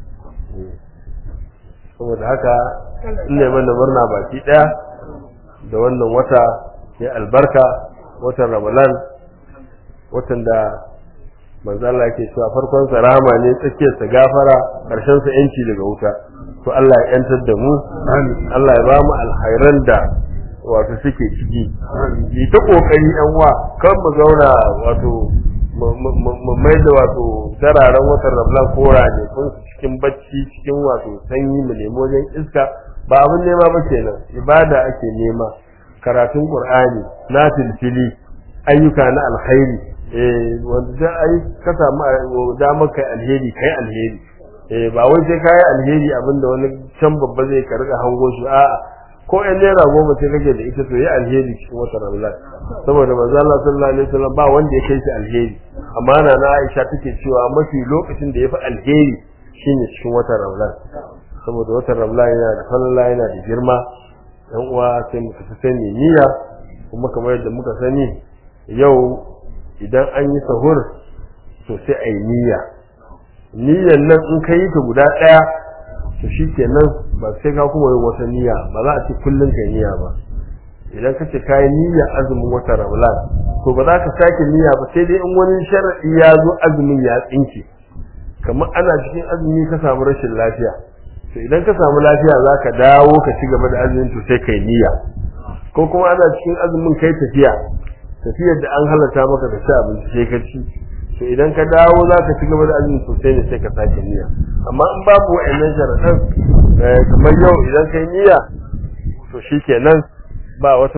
saboda haka ina mana murna baki ɗaya da wannan wata ya albarka watan ramadan watan da manzo Allah yake cewa farkon sa rahama ne tsakiyar sa gafara karshen sa yanci daga wuta to Allah ya yantar da mu Allah ya ba mu alkhairan da wato suke ciki yi ta kokari yan wa kan mu zauna wato mu mai da wato dararen watan rablan kora ne kun cikin bacci cikin wato sanyi mu nemi wajen iska ba abin nema ba kenan ibada ake nema karatun qur'ani na filfili ayyuka na alkhairi eh wanda da ai ka samu damar kai alheri kai alheri eh ba wai sai kai alheri abinda wani can babba zai ka riga hango shi a'a ko ɗan naira goma sai kake da ita to yi alheri cikin wata ramadan saboda manzo Allah sallallahu alaihi wasallam ba wanda ya kai shi alheri amma na na Aisha take cewa mafi lokacin da yafi alheri shine cikin wata ramadan saboda watan ramadan yana da falala yana da girma yan uwa sai mu tafi sani niyya kuma kamar yadda muka sani yau idan an yi sahur to sai a yi niyya niyyan nan in ka yi ta guda ɗaya to shi kenan ba sai ka kuma yin wata niyya ba za a ce kullum ka niyya ba idan ka ce ka yi niyya azumin wata ramadan to ba za ka sake niyya ba sai dai in wani sharaɗi ya zo azumin ya tsinke kamar ana cikin azumi ka samu rashin lafiya to idan ka samu lafiya za ka dawo ka ci gaba da azumin to sai kai niyya ko kuma ana cikin azumin kai tafiya tafiyar da an halatta maka da ci abinci sai ka ci to idan ka dawo za ka ci gaba da azumin sosai ne sai ka sake niyya amma in babu wa'annan sharaɗan kamar yau idan kai niyya to shikenan ba wata